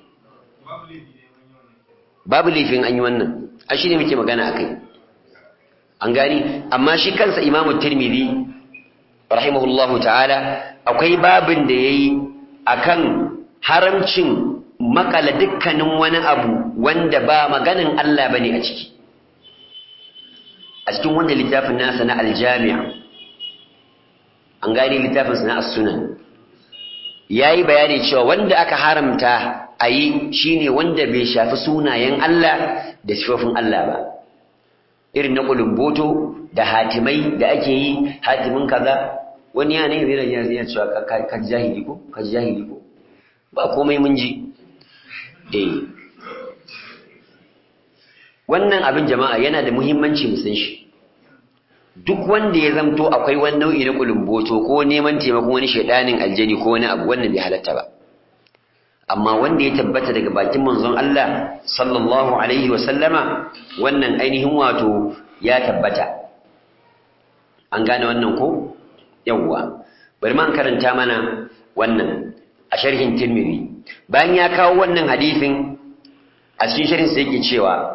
babu laifin an yi wannan a shi ne muke magana a kai an gani amma shi kansa imamu tirmidhi rahimahullahu ta'ala akwai babin da ya yi a kan haramcin makala dukkanin wani abu wanda ba maganin Allah ba ne a ciki a cikin wanda littafin nasa na aljami'a an gane littafinsa na as-sunan ya yi bayani cewa wanda aka haramta a yi shi ne wanda bai shafi sunayen Allah da sifofin Allah ba irin na ƙulumboto da hatimai da ake yi hatimin kaza wani ya ne zai ya zai cewa ka jahili ko ka jahili ko ba komai mun ji eh wannan abin jama'a yana da muhimmanci mu san shi duk wanda ya zamto akwai wani nau'i na kulumboto ko neman taimakon wani shaidanin aljani ko wani abu wannan bai halatta ba amma wanda ya tabbata daga bakin manzon Allah sallallahu alaihi wa sallama wannan ainihin wato ya tabbata an gane wannan ko yawwa bari man karanta mana wannan a sharhin Tirmidhi bayan ya kawo wannan hadisin a cikin sharhin sai yake cewa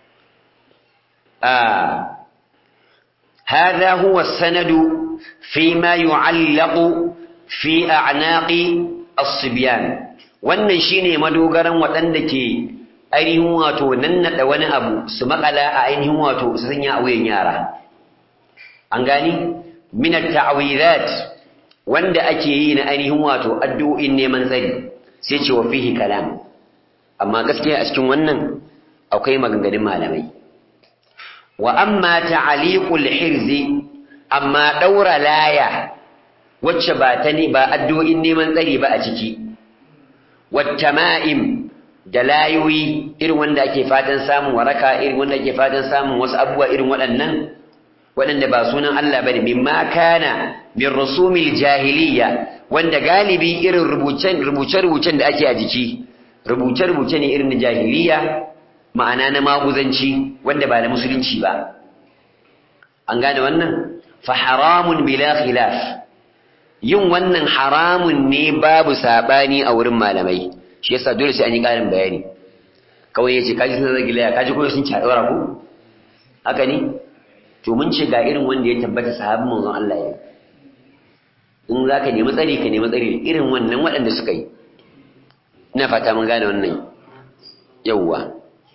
a هذا هو السند فيما يعلق في أعناق الصبيان wannan shine madogaran waɗanda ke ainihin wato nannaɗa wani abu su makala a ainihin wato su sanya a wuyan yara an gani min at-ta'widat wanda ake yi na ainihin wato addu'o'in neman tsari sai ce wa fihi kalam amma gaskiya a cikin wannan akwai maganganun malamai wa amma ta'aliqul hirzi amma daura laya wacce ba ta ne ba addu'o'in neman tsari ba a ciki wattama'im da layoyi irin wanda ake fatan samun waraka irin wanda ake fatan samun wasu abubuwa irin waɗannan waɗanda ba sunan Allah bane mimma kana min rusumil jahiliya wanda galibi irin rubucen rubuce-rubucen da ake a jiki rubuce-rubuce ne irin na jahiliya ma'ana na maguzanci wanda ba na musulunci ba an gane wannan fa haramun bila khilaf yin wannan haramun ne babu sabani a wurin malamai shi yasa dole sai an yi ƙarin bayani kawai yace kaji sun zagi laya kaji kuma sun ci daura ku haka ne to mun ce ga irin wanda ya tabbata sahabin manzon Allah ya in zaka nemi tsari ka nemi tsari irin wannan waɗanda suka yi ina fata mun gane wannan yawwa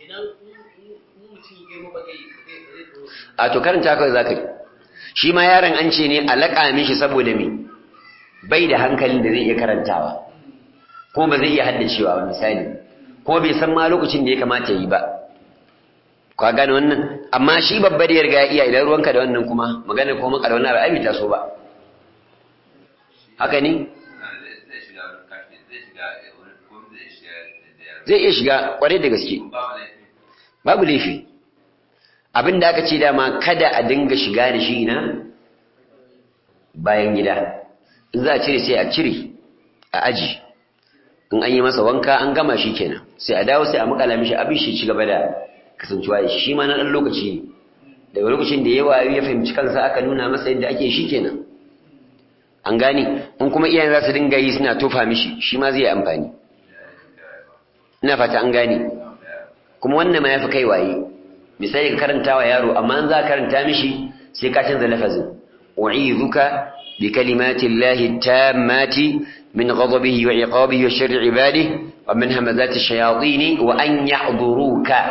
a to karanta kawai za ka yi shi ma yaron an ce ne a laƙa mishi saboda me bai da hankalin da zai iya karantawa ko ba zai iya haddacewa ba misali ko bai san ma lokacin da ya kamata yi ba ka gane wannan amma shi babba da ya riga iya idan ruwanka da wannan kuma magana ko maka da wannan ra'ayi ta so ba haka ne zai iya shiga kwarai da gaske babu laifi abin da aka ce dama kada a dinga shiga da shi na bayan gida in za a cire sai a cire a aji in an yi masa wanka an gama shi kenan sai a dawo sai a makala mishi abin shi ci gaba da kasancewa da shi shi ma na ɗan lokaci ne daga lokacin da ya wayo ya fahimci kansa aka nuna masa yadda ake shi kenan an gane in kuma iyayen za su dinga yi suna tofa mishi shi ma zai yi amfani ina fata an gane kuma wannan ma ya fi kai waye misali ka karanta wa yaro amma an za ka karanta mishi sai ka canza lafazin u'izuka bi kalimati llahi tammati min ghadabihi wa iqabihi wa sharri ibadihi wa min hamazati shayatin wa an yahduruka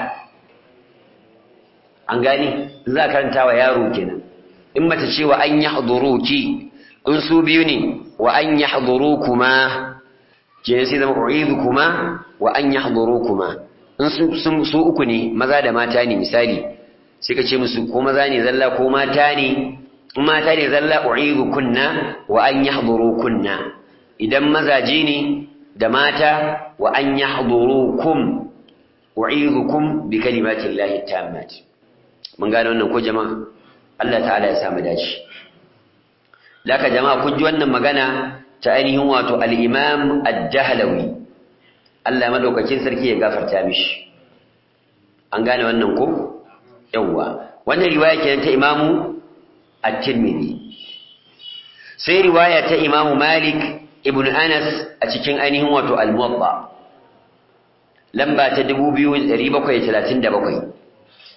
an gani za ka karanta wa yaro kenan in mata ce wa an yahduruki in su biyu ne wa an yahdurukuma kenan sai zama u'izukuma wa an yahdurukuma in su uku ne maza da mata ne misali sai ka ce musu ko maza ne zalla ko mata ne in mata ne zalla u'idu kunna wa an yahduru kunna idan mazaje ne da mata wa an yahdurukum u'idukum bi kalimati llahi tammat mun gane wannan ko jama'a Allah ta'ala ya samu dace laka jama'a kun ji wannan magana ta ainihin wato al-imam ad-dahlawi Allah madaukakin sarki ya gafarta mishi an gane wannan ko yawwa wannan riwaya kenan ta imamu at-tirmidhi sai riwaya ta imamu malik ibn anas a cikin ainihin wato al-muwatta lamba ta 2737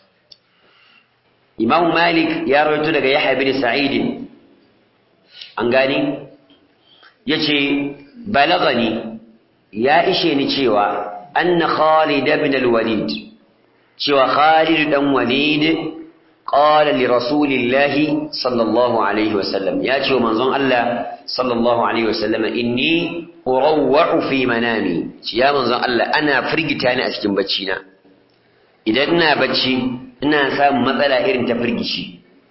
imamu malik ya rawaito daga yahya bin sa'id an gani yace balagani ya ishe ni cewa anna Khalid ibn al-Walid cewa Khalid dan Walid qala li Rasulillah sallallahu alaihi wasallam ya ce manzon Allah sallallahu alaihi wasallam inni urawwa'u fi manami ya manzon Allah ana firgita ni a cikin bacci na idan ina bacci ina samun matsala irin ta firgici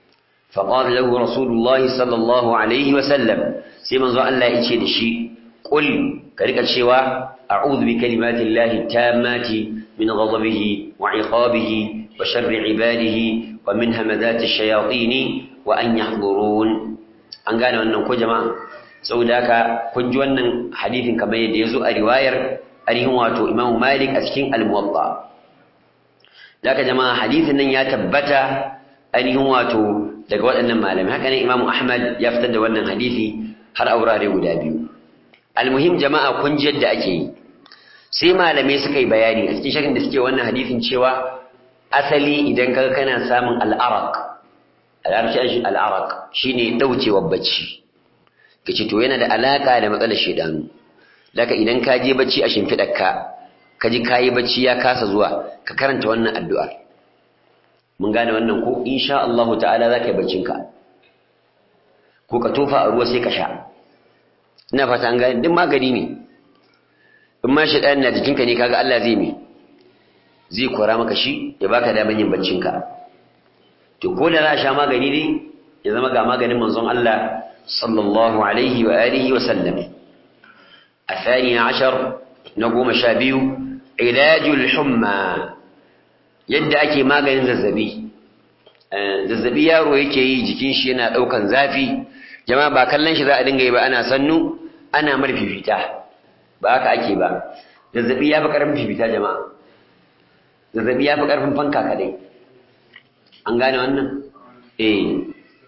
فقال له رسول الله صلى الله عليه وسلم سيما زو الله يجي دشي قل كريك الشوا أعوذ بكلمات الله التامات من غضبه وعقابه وشر عباده ومن همذات الشياطين وأن يحضرون an gane wannan ko jama'a saboda haka kun ji wannan hadithin kamar yadda ya zo a riwayar ainihin wato Imam Malik a cikin Al-Muwatta daga jama'a hadithin nan ya tabbata ainihin wato daga waɗannan malamai haka ne Imam Ahmad ya fitar da wannan hadithi har a wurare guda biyu almuhim jama'a kun ji yadda ake yi sai malamai suka yi bayani a cikin shakin da suke wannan hadithin cewa asali idan kaga kana samun al'araq al'arshi al'araq shine daukewar bacci kace to yana da alaka da matsalar shedanu daga idan ka je bacci a shimfidarka ka ji kayi bacci ya kasa zuwa ka karanta wannan addu'ar mun gane wannan ko insha Allah ta'ala zaka yi baccin ka ko ka tofa a ruwa sai ka sha ina fata an gane duk magani ne in ma shedan na jikinka ne kaga Allah zai me zai kora maka shi ya baka daman yin baccin ka to ko da za a sha magani ne ya zama ga maganin manzon Allah sallallahu alaihi wa alihi wa sallam الثاني عشر نقوم شابيو علاج الحمى yadda ake maganin zazzabi zazzabi yaro yake yi jikin shi yana daukan zafi jama'a ba kallon shi za a dinga yi ba ana sannu ana marfifita ba haka ake ba zazzabi ya fi karfin fifita jama'a zazzabi ya fi karfin fanka kadai an gane wannan eh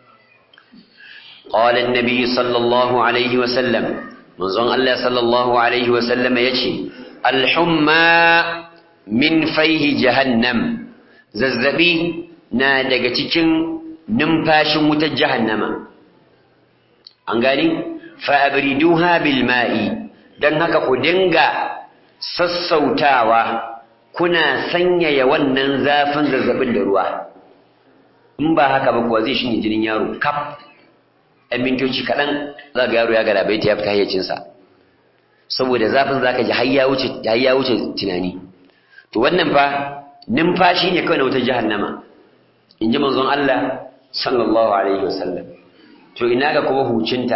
قال النبي صلى الله عليه وسلم منظر الله صلى الله عليه وسلم يجي الحمى من فيه جهنم زلزبي na daga cikin numfashin wutar jahannama an gani fa'abriduha bil ma'i dan haka ku dinga sassautawa kuna sanyaya wannan zafin zazzabin da ruwa in ba haka ba kuwa zai shinye jinin yaro kaf ɗan mintoci kaɗan za ga yaro ya ga labai ta ya fita hayyacinsa saboda zafin za ka ji har ya wuce tunani to wannan fa numfashi ne kawai na wutar jahannama in ji manzon Allah sallallahu alaihi wasallam to ina ga kuma hucinta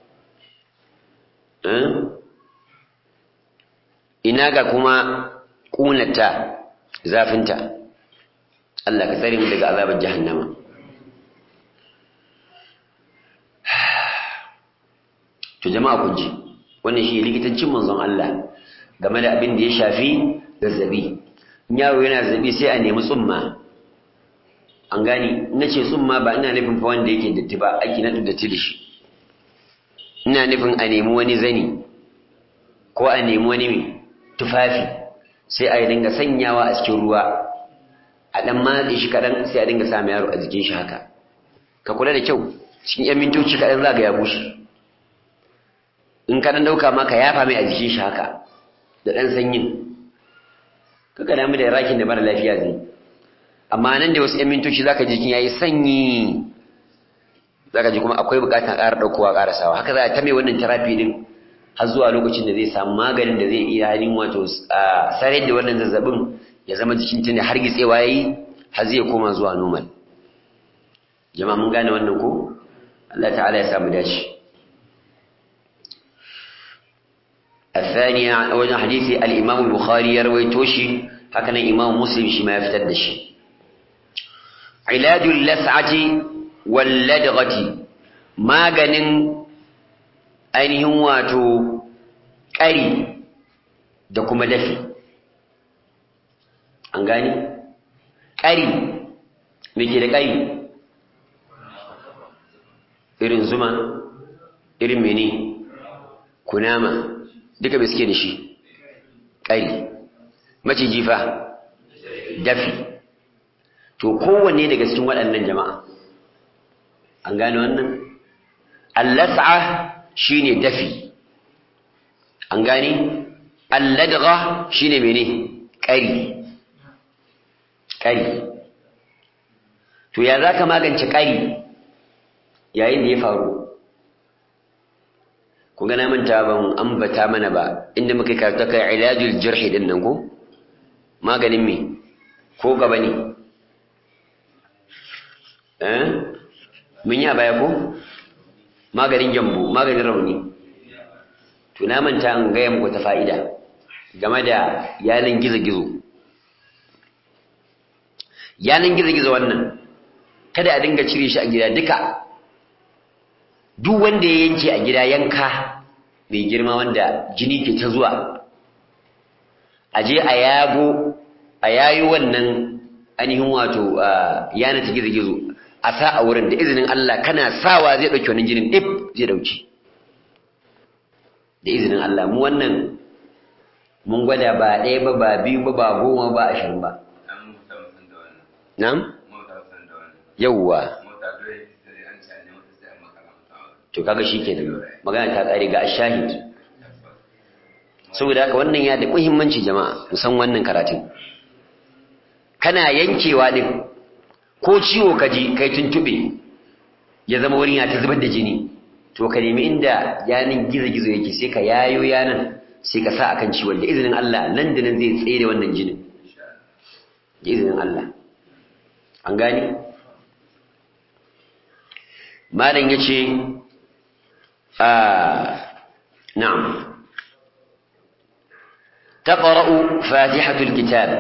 ina ga kuma ƙunata zafinta Allah ka tsare mu daga azabar jahannama to jama'a kun ji wannan shi likitancin manzon Allah game da abin da ya shafi zazzabi in yaro yana zazzabi sai a nemi tsumma an gani na ce tsumma ba ina nufin fa wanda yake datti ba ake na datti da shi ina nufin a nemi wani zani ko a nemi wani mai tufafi sai a dinga sanyawa a cikin ruwa a dan matse shi kaɗan sai a dinga sa yaro a jikin shi haka ka kula da kyau cikin yan mintoci kaɗan za ga ya bushe in ka dan dauka maka yafa mai a jikin shi haka da dan sanyin kaga damu da rakin da mara lafiya zai amma nan da wasu yan mintoci zaka ji jikin yayi sanyi zaka ji kuma akwai bukatar ƙara daukowa ƙara sawa haka za a ta mai wannan therapy din har zuwa lokacin da zai samu maganin da zai iya halin wato sarai da wannan zazzabin ya zama jikin tunda har gitsewa yayi har zai koma zuwa normal jama'a mun gane wannan ko Allah ta'ala ya samu dace الثانية وجه حديث الإمام البخاري يروي توشي هكذا الإمام مسلم شما يفتد شي علاج اللسعة واللدغة ما جنن ainihin wato ƙari da kuma dafi an gani ƙari me ke da ƙari irin zuma irin mene kunama duka bai suke da shi ƙari maciji fa dafi to kowanne daga cikin waɗannan jama'a an gane wannan allas'a shine dafi an gane alladgha shine mene ƙari ƙari to ya zaka magance ƙari yayin da ya faru ku gana manta ban ambata mana ba inda muka karanta kai ilajul jirhi din nan ko maganin me ko gaba ne eh mun yi a baya ko maganin gyambo maganin rauni to na manta an gaya muku ta fa'ida game da yanan gizo-gizo yanan gizo-gizo wannan kada a dinga cire shi a gida duka duk wanda ya yanke a gida yanka mai girma wanda jini ke ta zuwa a je a yago a yayi wannan ainihin wato yana ta gizo-gizo a sa a wurin da izinin Allah kana sawa zai ɗauki wannan jinin ɗif zai ɗauki da izinin Allah mu wannan mun gwada ba ɗaya ba ba biyu ba ba goma ba ashirin ba Na'am? Yawwa. To kaga shikenan. Magana ta kare ga ashahid. Saboda haka wannan ya da muhimmanci jama'a, musan wannan karatun. Kana yankewa din ko ciwo ka ji kai tuntube ya zama wurin ya ta zubar da jini. To ka nemi inda yanin gizo-gizo yake sai ka yayo yanan sai ka sa akan ciwon da izinin Allah nan da nan zai tsere wannan jinin. Da izinin Allah. an gani malam ya ce na'am taqra'u fatihatul kitab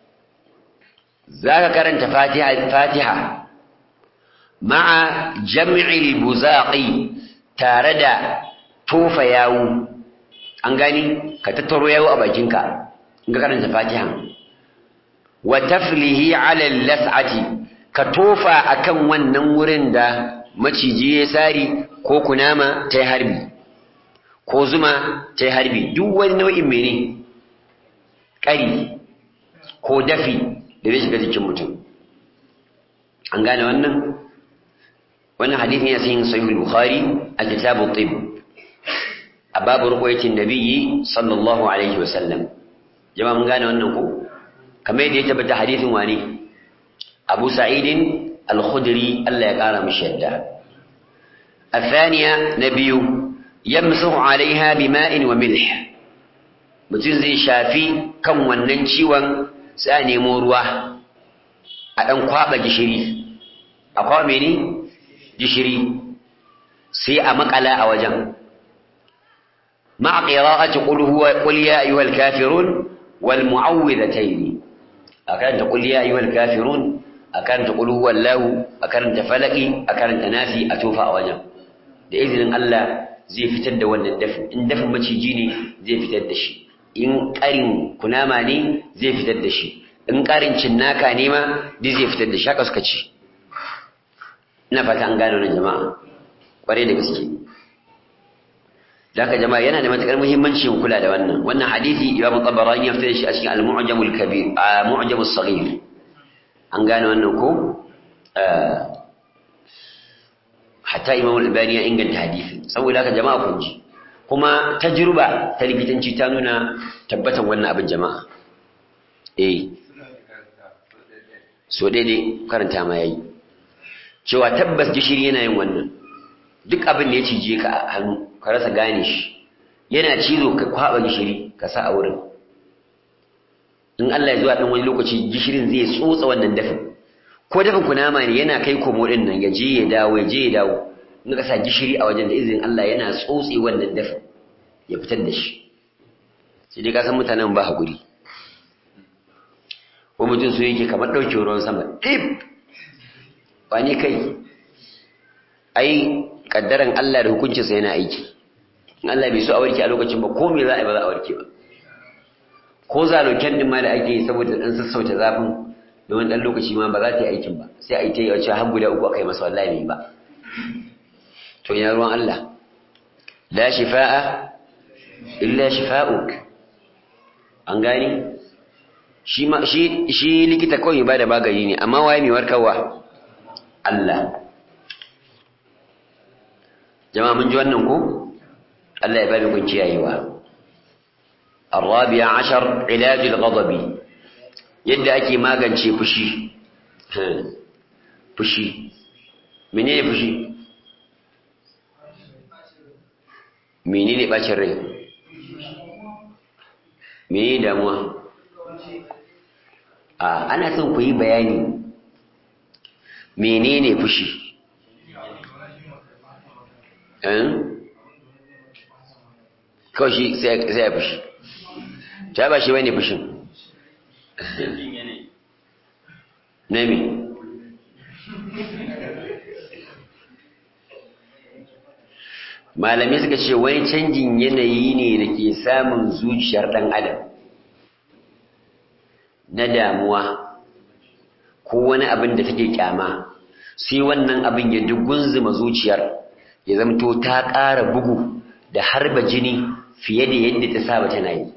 zaka karanta fatiha fatiha ma'a jam'il buzaqi tare da tofa yawu an gani ka tattaro yawu a bakinka in ka karanta fatiha wa taflihi ala las'ati ka tofa akan wannan wurin da maciji ya sari ko kunama ta harbi ko zuma ta harbi duk wani nau'in mene ƙari ko dafi da zai shiga jikin mutum an gane wannan wannan hadithin ya sayin sahih bukhari a kitabu tib a babu ruqyatin nabiyyi sallallahu alaihi wasallam jama'a mun gane wannan ko kamar yadda ya tabbata hadithin wani abu sa'idin al-khudri Allah ya kara mishi yadda الثانية نبي يمسح عليها بماء وملح mutum zai shafi kan wannan ciwon sai a nemo ruwa a ɗan kwaɓa gishiri a kwaɓa mene gishiri sai a makala a wajen ma'a qira'ati qul huwa qul ya ayyuhal kafirun wal mu'awwidhatayn a karanta qul ya ayyuhal kafirun a karanta qul huwallahu a karanta falaki a karanta nasi a tofa a wajen da izinin Allah zai fitar da wannan dafin in dafin maciji ne zai fitar da shi in ƙarin kunama ne zai fitar da shi in ƙarin cinnaka ne ma duk zai fitar da shi haka suka ce ina fata an gano nan jama'a ƙwarai da gaske da haka jama'a yana da matuƙar muhimmanci mu kula da wannan wannan hadisi imam tabarani ya fitar da shi a cikin al-mu'jamul kabir mu'jamus saghir an gano wannan ko hatta imam al-albani ya inganta hadisi saboda haka jama'a kun ji kuma tajruba ta likitanci ta nuna tabbatan wannan abin jama'a eh so daidai karanta ma yayi cewa tabbas gishiri yana yin wannan duk abin da ya cije ka a hannu ka rasa gane shi yana cizo ka kwaba gishiri ka sa a wurin in Allah ya zuwa dan wani lokaci gishirin zai tsotsa wannan dafin ko dafin kunama ne yana kai komo din nan ya je ya dawo ya je ya dawo in ka sa gishiri a wajen da izinin Allah yana tsotse wannan dafin ya fitar da shi sai dai ka san mutanen ba hakuri ko mutum so yake kamar ɗauke ruwan sama ɗib ba ne kai ai kaddaran Allah da hukuncinsa yana aiki in Allah bai so a warke a lokacin ba ko me za a yi ba za a warke ba ko zaloken din ma da ake yi saboda dan sassauta zafin da wani dan lokaci ma ba za ta yi aikin ba sai a yi ta yi wacce har guda uku aka yi masa wallahi bai ba to ina ruwan Allah la shifa'a illa shifa'uk an gani shi ma shi shi likita kawai ba da magani ne amma waye mai warkarwa Allah jama'a mun ji wannan ko Allah ya ba mu kun kiyayewa الرابع عشر علاج الغضب yadda ake magance fushi fushi menene fushi menene bacin rai menene damuwa a ana son ku yi bayani menene fushi kawai shi sai ya fushi ta ba shi wani fushin na me malamai suka ce wani canjin yanayi ne da ke samun zuciyar ɗan adam na damuwa ko wani abin da take kyama sai wannan abin ya dugunzuma zuciyar ya zamto ta ƙara bugu da harba jini fiye da yadda ta saba tana yi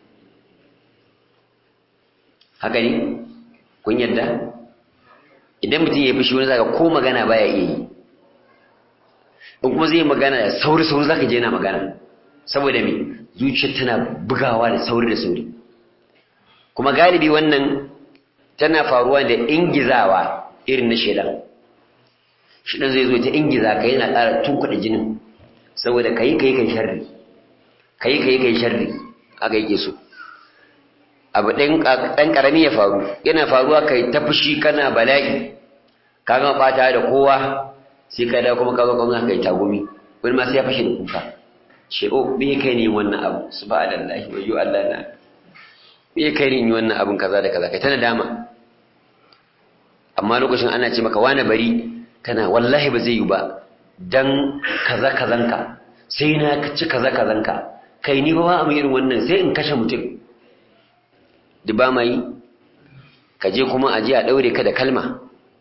haka ne kun yadda idan mutum ya fi shi wani zaka ko magana baya iya yi in kuma zai magana da sauri sauri zaka je yana magana saboda me zuciyar tana bugawa da sauri da sauri kuma galibi wannan tana faruwa da ingizawa irin na shedan shedan zai zo ta ingiza ka yana ƙara tunkuɗa jinin saboda kayi kayi kai sharri kayi kayi kai sharri haka yake so abu ɗan ƙarami ya faru yana faruwa kai ta fushi kana bala'i ka gama ɓata da kowa sai ka da kuma ka zo kuma kai tagumi wani ma sai ya fashe da kuka ce o me kai ne wannan abu subhanallahi wa yu Allah na me kai ne wannan abun kaza da kaza kai tana dama amma lokacin ana ce maka wani bari kana wallahi ba zai yi ba dan kaza kazanka sai na ci kaza kazanka kai ni ba ba mu irin wannan sai in kashe mutum da ba ma yi ka je kuma a je a ɗaure ka da kalma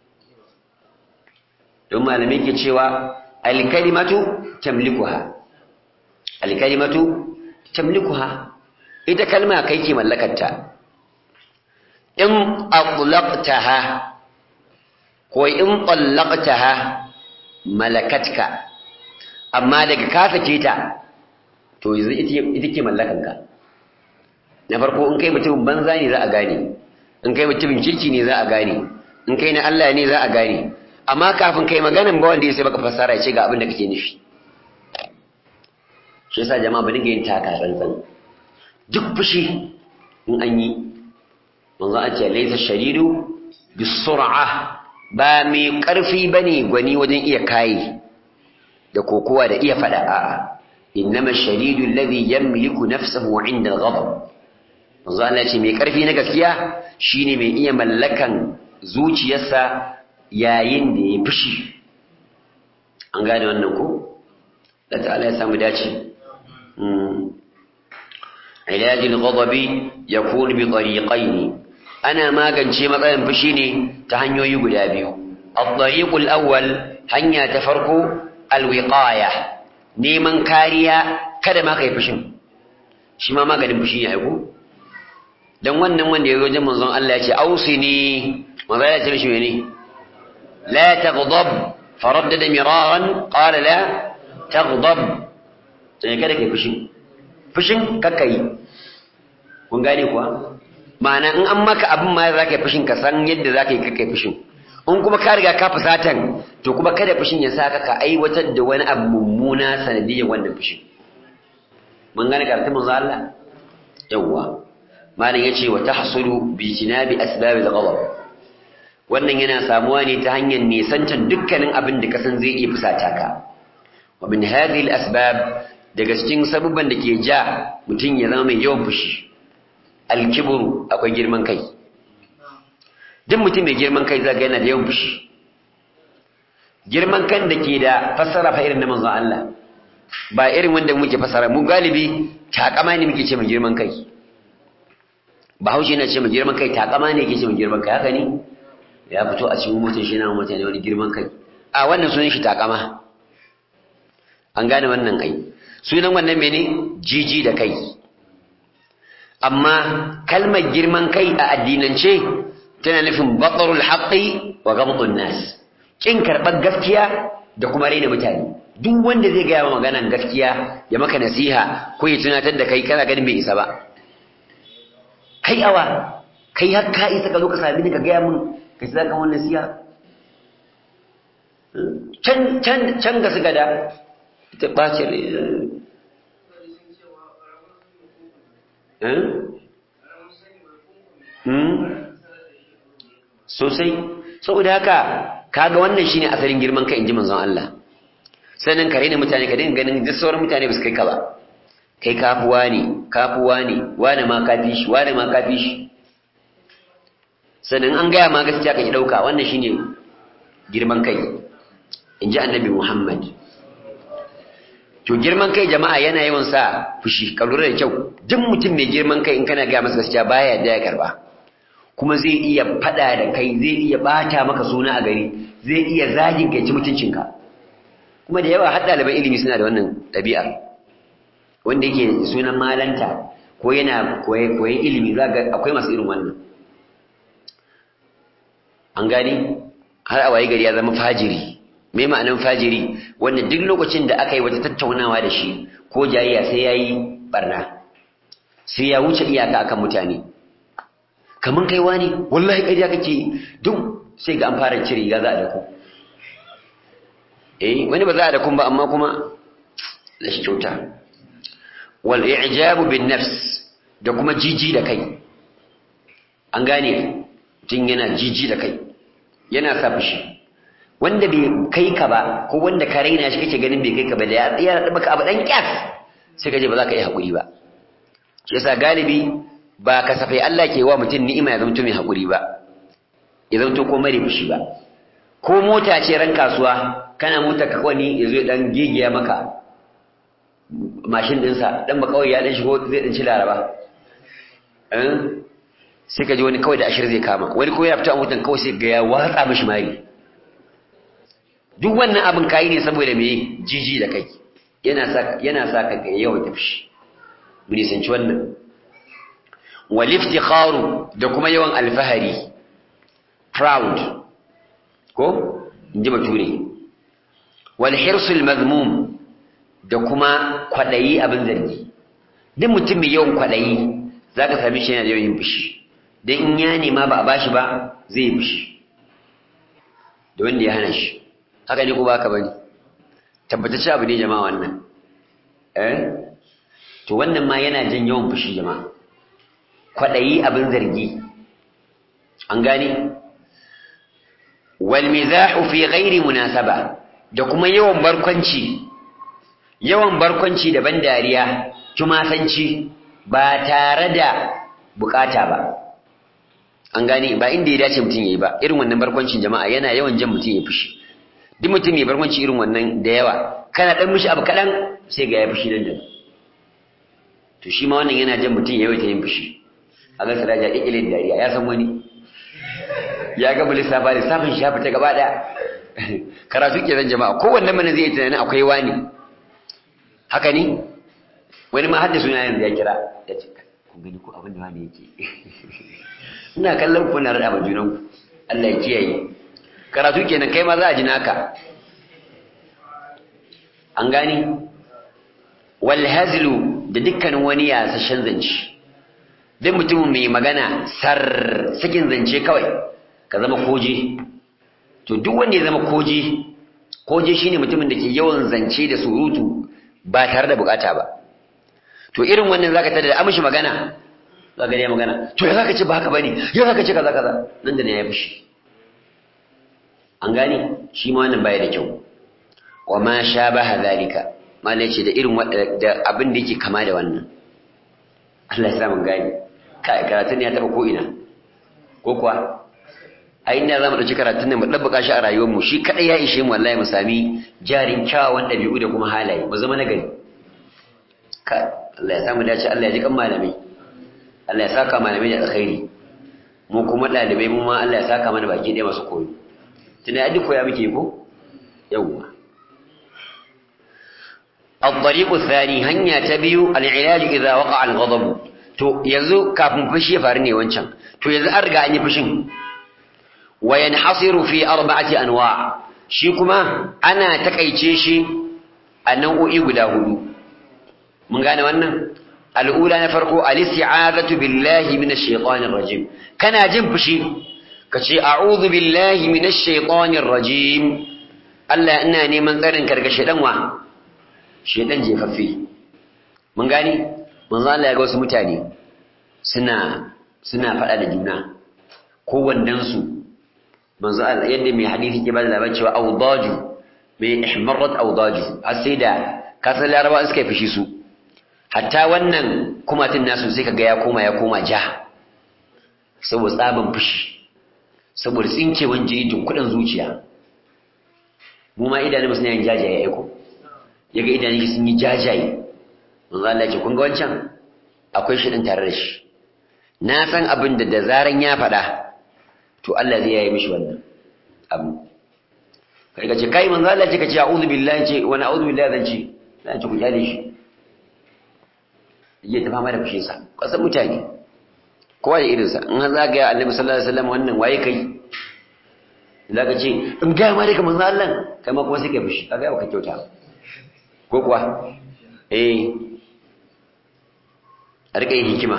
don malamai ke cewa alkalimatu tamlikuha alkalimatu tamlikuha ita kalma kai ke mallakarta in atlaqtaha ko in tallaqtaha malakatka amma daga ka sake ta to yanzu ita ke mallakanka na farko in kai mutumin banza ne za a gane in kai mutumin kirki ne za a gane in kai na Allah ne za a gane amma kafin kai maganan ba wanda ya sai baka fassara ya ce ga abin da kake nufi shi yasa jama'a ba dinga yin taka tsantsan duk fushi in an yi manzo a ce laysa shadidu bisur'a ba mai karfi bane gwani wajen iya kai da kokowa da iya fada a'a innama shadidu alladhi yamliku nafsahu 'inda al-ghadab manzo Allah ce mai karfi na gaskiya shine mai iya mallakan zuciyarsa yayin da ya fushi an gane wannan ko da ta'ala ya samu dace علاج الغضب يكون بطريقين أنا ما كان شيء مثلا فشيني تهنيو يقول أبيو الطريق الأول هنيا تفرق الوقاية نيمان كاريا kada ma kai fushin shi ma maganin fushi ne aiko dan wannan wanda ya wajen manzon Allah ya ce ausini manzon Allah ya ce mishi mene la taghdab faraddada miraran qala la taghdab sai kada kai fushin fushin kakka yi kun gane kuwa ma'ana in an maka abin ma za ka yi fushin ka san yadda za ka yi kakka yi fushin in kuma ka riga ka fusatan to kuma kada fushin ya sa ka ka aiwatar da wani abu mummuna sanadiyyar wannan fushin mun gane karatun manzo Allah yawwa malam yace wa tahsulu bi jinabi asbabil ghadab wannan yana samuwa ne ta hanyar nisantar dukkanin abin da ka san zai iya fusata ka wa min hadhihi al asbab daga cikin sabubban da ke ja mutum ya zama mai yawan fushi alkiburu akwai girman kai duk mutum mai girman kai zaga yana da yawan fushi girman kan da ke da fassara fa irin na manzon Allah ba irin wanda muke fassara mu galibi takama ne muke ce mai girman kai bahaushe na ce mai girman kai takama ne yake ce mai girman kai haka ne ya fito a cikin mutum shi na mutane wani girman kai a wannan sunan shi takama an gane wannan ai sunan wannan mene jiji da kai amma kalmar girman kai a addinance tana nufin batarul haqqi wa ghamdun nas kin karɓar gaskiya da kuma raina mutane duk wanda zai gaya ma maganan gaskiya ya maka nasiha ko ya tunatar da kai kana ganin bai isa ba kai awa kai har ka isa ka zo ka sami ni ka gaya min ka ci zaka wannan nasiha can can can ga su gada ta ɓace sosai saboda haka kaga wannan shine asalin girman kai inji manzon Allah sannan ka raina mutane ka dinga ganin duk sauran mutane ba su kai ka ba kai kafuwa ne kafuwa ne wane ma kafi shi wane ma kafi shi sannan an gaya ma gaskiya ka ki ɗauka wannan shine girman kai in ji annabi muhammad to girman kai jama'a yana yawan sa fushi ka lura da kyau duk mutum mai girman kai in kana gaya masa gaskiya baya yadda ya karba kuma zai iya fada da kai zai iya bata maka suna a gari zai iya zagin kai ci mutuncinka kuma da yawa har ɗaliban ilimi suna da wannan ɗabi'ar wanda yake sunan malanta ko yana koyon ilimi za ga akwai masu irin wannan an gani har a waye gari ya zama fajiri me ma'anan fajiri wanda duk lokacin da aka yi wata tattaunawa da shi ko jayayya sai ya yi barna sai ya wuce iyaka akan mutane kaman kai wani wallahi ƙarya kake duk sai ga an fara cire riga za a dako eh wani ba za a dakon ba amma kuma da shi kyauta wal i'jabu bin nafs da kuma jiji da kai an gane mutum yana jiji da kai yana sa fushi wanda bai kai ka ba ko wanda ka raina shi kake ganin bai kai ka ba da ya baka abu dan kyas sai ka je ba za ka yi hakuri ba shi yasa galibi ba kasafai Allah ke wa mutum ni'ima ya zama mai hakuri ba ya zama ko mare fushi ba ko mota ce ran kasuwa kana mota ka kwani ya zo dan gigiya maka mashin dinsa dan ba kawai ya dan shigo zai dan ci laraba sai ka ji wani kawai da ashir zai kama wani ko ya fita a motan kawai sai ga ya watsa mishi mari duk wannan abin kayi ne saboda me jiji da kai yana sa yana sa ka ga yawan tafi mu nisanci wannan wal iftikharu da kuma yawan alfahari proud ko inji bature wal hirsul mazmum da kuma kwadayi abin zargi duk mutum mai yawan kwadayi zaka sami shi yana da yawan fushi dan in ya nema ba a bashi ba zai yi fushi da wanda ya hana shi haka ne ko baka bane tabbatacce abu ne jama'a wannan eh to wannan ma yana jan yawan fushi jama'a kwadayi abin zargi an gane wal mizahu fi ghairi munasaba da kuma yawan barkwanci yawan barkwanci da ban dariya tumasanci ba tare da bukata ba an gane ba inda ya dace mutum yayi ba irin wannan barkwancin jama'a yana yawan jan mutum ya fushi duk mutum mai barkwanci irin wannan da yawa kana dan mishi abu kadan sai ga ya fushi nan da to shi ma wannan yana jan mutum ya yawaita yin fushi a ga saraja kikile da dariya ya san wani ya ga lissafa lissafin shi ya fita gaba daya karatu ke zan jama'a kowanne mana zai yi tunanin akwai wani haka ne wani ma hadda suna yanzu ya kira ya ce kun gani ko abin da wani yake ina kallon ku na rada junan ku Allah ya kiyaye karatu kenan kai ma za a ji naka an gani wal hazlu da dukkanin wani yasashen zance duk mutumin mai magana sar sakin zance kawai ka zama koje to duk wanda ya zama koje koje shine mutumin da ke yawan zance da surutu ba tare da bukata ba to irin wannan zaka tada da amshi magana zaka ga magana to ya zaka ce ba haka bane ya zaka ce kaza kaza nan da ne ya fushi an gane shi ma wannan baya da kyau wa ma shabaha zalika malai ce da irin da abin da yake kama da wannan Allah ya sa mun gane kai karatun ya taba ko ina ko kuwa a inda zamu dauki karatun nan mu dabbaka shi a rayuwar mu shi kadai ya ishe mu wallahi mu sami jarin kyawawan dabi'u da kuma halaye mu zama nagari kai Allah ya samu dace Allah ya ji kan malamai Allah ya saka malamai da alkhairi mu kuma dalibai mu ma Allah ya saka mana baki ɗaya masu koyo tunda duk koya muke ko yawwa الطريق الثاني هنيا تبيو العلاج إذا وقع الغضب to yanzu kafin fushi ya faru ne wancan to yanzu an riga an yi fushin wa yanhasiru fi arba'ati anwa shi kuma ana takaice shi a nau'o'i guda hudu mun gane wannan al'ula na farko al-isti'azatu billahi minash shaitanir rajim kana jin fushi kace a'udhu billahi minash shaitanir rajim Allah ina neman tsarin ka daga shaitan wa shaitan jefaffe mun gane manzo Allah ya ga wasu mutane suna suna faɗa da juna ko wandan su manzo Allah yadda mai hadisi ke bada labarin cewa awdaju mai ihmarrat awdaju har sai da kasan laraba suka fishi su hatta wannan kumatin nasu sai kaga ya koma ya koma ja saboda tsaban fushi saboda tsinkewan jini kudin zuciya mu ma idanun suna yin jajaye aiko yaga idanun sun yi jajaye manzo Allah ya ce kun ga wancan akwai shi din tare da shi na san abin da da zaran ya faɗa to Allah zai yayi mishi wannan abu kai ka ce kai manzo Allah ce ka ce a'udhu billahi ce wani a'udhu billahi zan ce zan ce ku kyale shi yayi ta fama da fushin sa kasan mutane kowa da irinsa in har za ga annabi sallallahu alaihi wasallam wannan waye kai za ka ce in ga ma daga manzo Allah kai ma kuma sai kai fushi kaga ka kyauta ko kuwa eh a rika yin hikima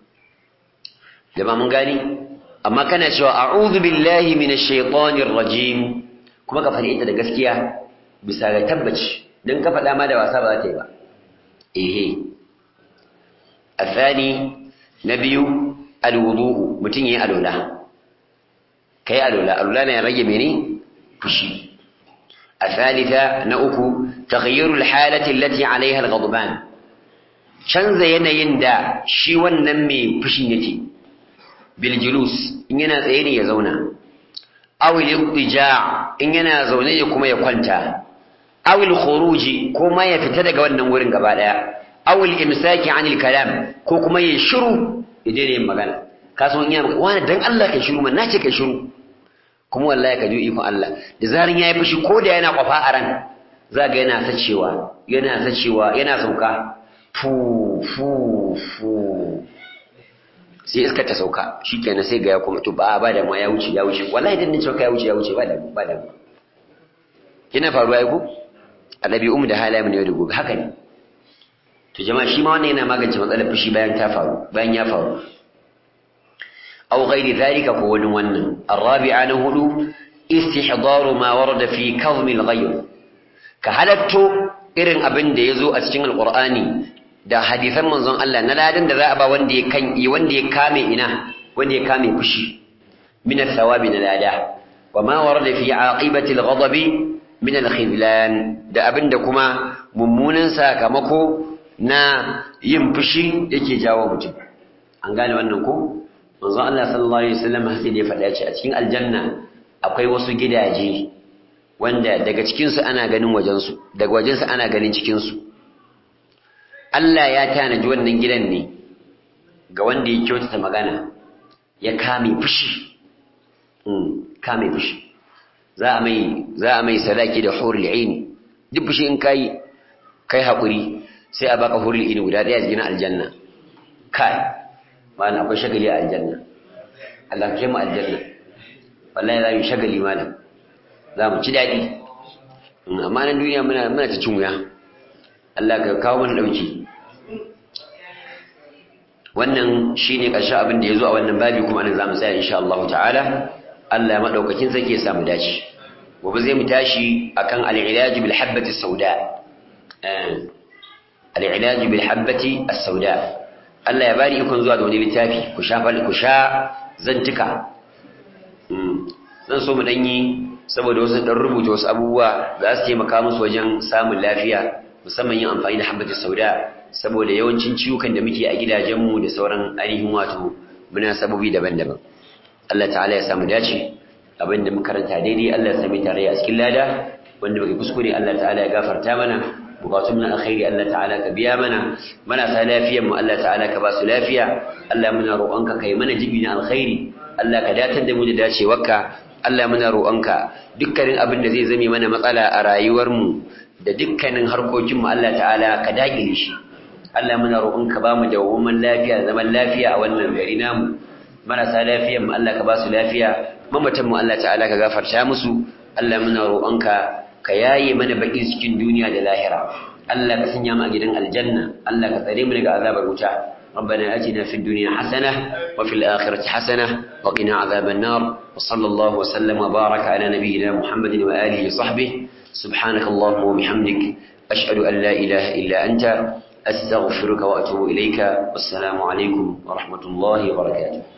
da ba mun gani amma kana cewa a'udhu billahi minash shaitanir rajim kuma ka faɗi ita da gaskiya bisa ga tabbaci dan ka faɗa ma da wasa ba za ta yi ba ehe الثاني نبي الوضوء متين يي الولا كي الولا الولا ne rage mene fushi الثالثة نأكو تغيير الحالة التي عليها الغضبان canza yanayin da shi wannan mai fushin yake bil julus in yana tsaye ne ya zauna aw al in yana zaune ya kuma ya kwanta aw al khuruji ko ma ya fita daga wannan wurin gaba daya aw al imsaki anil kalam ko kuma ya shiru ya daina yin magana ka san iya wani dan Allah kai shiru man nace kai shiru kuma wallahi ka ji ikon Allah da zarin yayi fushi ko da yana kwafa a ran za ga yana sacewa yana sacewa yana sauka fu fu fu sai iska ta sauka shikenan sai ga ya kuma to ba ba da ma ya wuce ya wuce wallahi dan nace ya wuce ya wuce ba da ba da kina faruwa ai ko a ɗabi'un da halayen ne da gobe haka ne to jama'a shi ma wannan yana magance matsalar fushi bayan ta faru bayan ya faru aw ghairi dhalika ko wani wannan arabi'a na hudu istihdaru ma warada fi kazmi al-ghayr ka halatto irin abin da yazo a cikin alqur'ani da hadisan manzon Allah na ladan da za a ba wanda ya kan wanda ya kame ina wanda ya kame fushi min al-thawabi na lada wa ma warada fi aqibati al-ghadabi min al-khidlan da abinda kuma mummunan sakamako na yin fushi yake jawo mutum an gane wannan ko manzon Allah sallallahu alaihi wasallam sai da ya faɗa ce a cikin aljanna akwai wasu gidaje wanda daga cikin su ana ganin wajen su daga wajen su ana ganin cikin su Allah ya tanaji wannan gidan ne ga wanda ya kyautata magana ya kame fushi kame fushi za a mai za a mai sadaki da hurul aini duk fushi in kai kai hakuri sai a baka hurul aini guda daya cikin aljanna kai mana akwai shagali a aljanna Allah ke mu aljanna wallahi za mu shagali malam za mu ci dadi amma nan duniya muna muna ta cin wuya Allah ka kawo mana dauki wannan shine ƙarshen abin da ya zo a wannan babi kuma nan zamu tsaya insha Allah ta'ala Allah ya madaukakin sake ya samu dace gobe zai mu tashi akan al-ilaj bil habati sauda al-ilaj bil habati as-sauda Allah ya bari ikon zuwa da wani littafi ku sha ku sha zantuka zan so mu danyi saboda wasu dan rubuta wasu abubuwa za su taimaka musu wajen samun lafiya musamman yin amfani da habati sauda saboda yawancin ciwukan da muke a gidajenmu da sauran ainihin wato muna sababi daban-daban Allah ta'ala ya samu dace abinda muka karanta daidai Allah ya sami tare a cikin lada wanda muke kuskure Allah ta'ala ya gafarta mana bukatun na alkhairi Allah ta'ala ka biya mana mana sa lafiyar mu Allah ta'ala ka ba su lafiya Allah muna roƙonka kai mana jibi na alkhairi Allah ka datar da mu da dacewarka Allah muna roƙonka dukkanin abin da zai zame mana matsala a rayuwar mu da dukkanin harkokin mu Allah ta'ala ka dagile shi Allah muna roƙonka ba mu dawwamin lafiya zaman lafiya a wannan gari namu marasa lafiyar mu Allah ka ba su lafiya mamatan mu Allah ta'ala ka gafarta musu Allah muna roƙonka ka yaye mana bakin cikin duniya da lahira Allah ka sanya mu a gidan aljanna Allah ka tsare mu daga azabar wuta ربنا آتنا في الدنيا حسنة وفي الآخرة حسنة وقنا عذاب النار وصلى الله وسلم وبارك على نبينا محمد وآله وصحبه سبحانك اللهم وبحمدك أشهد أن لا إله إلا أنت أستغفرك وأتوب إليك والسلام عليكم ورحمة الله وبركاته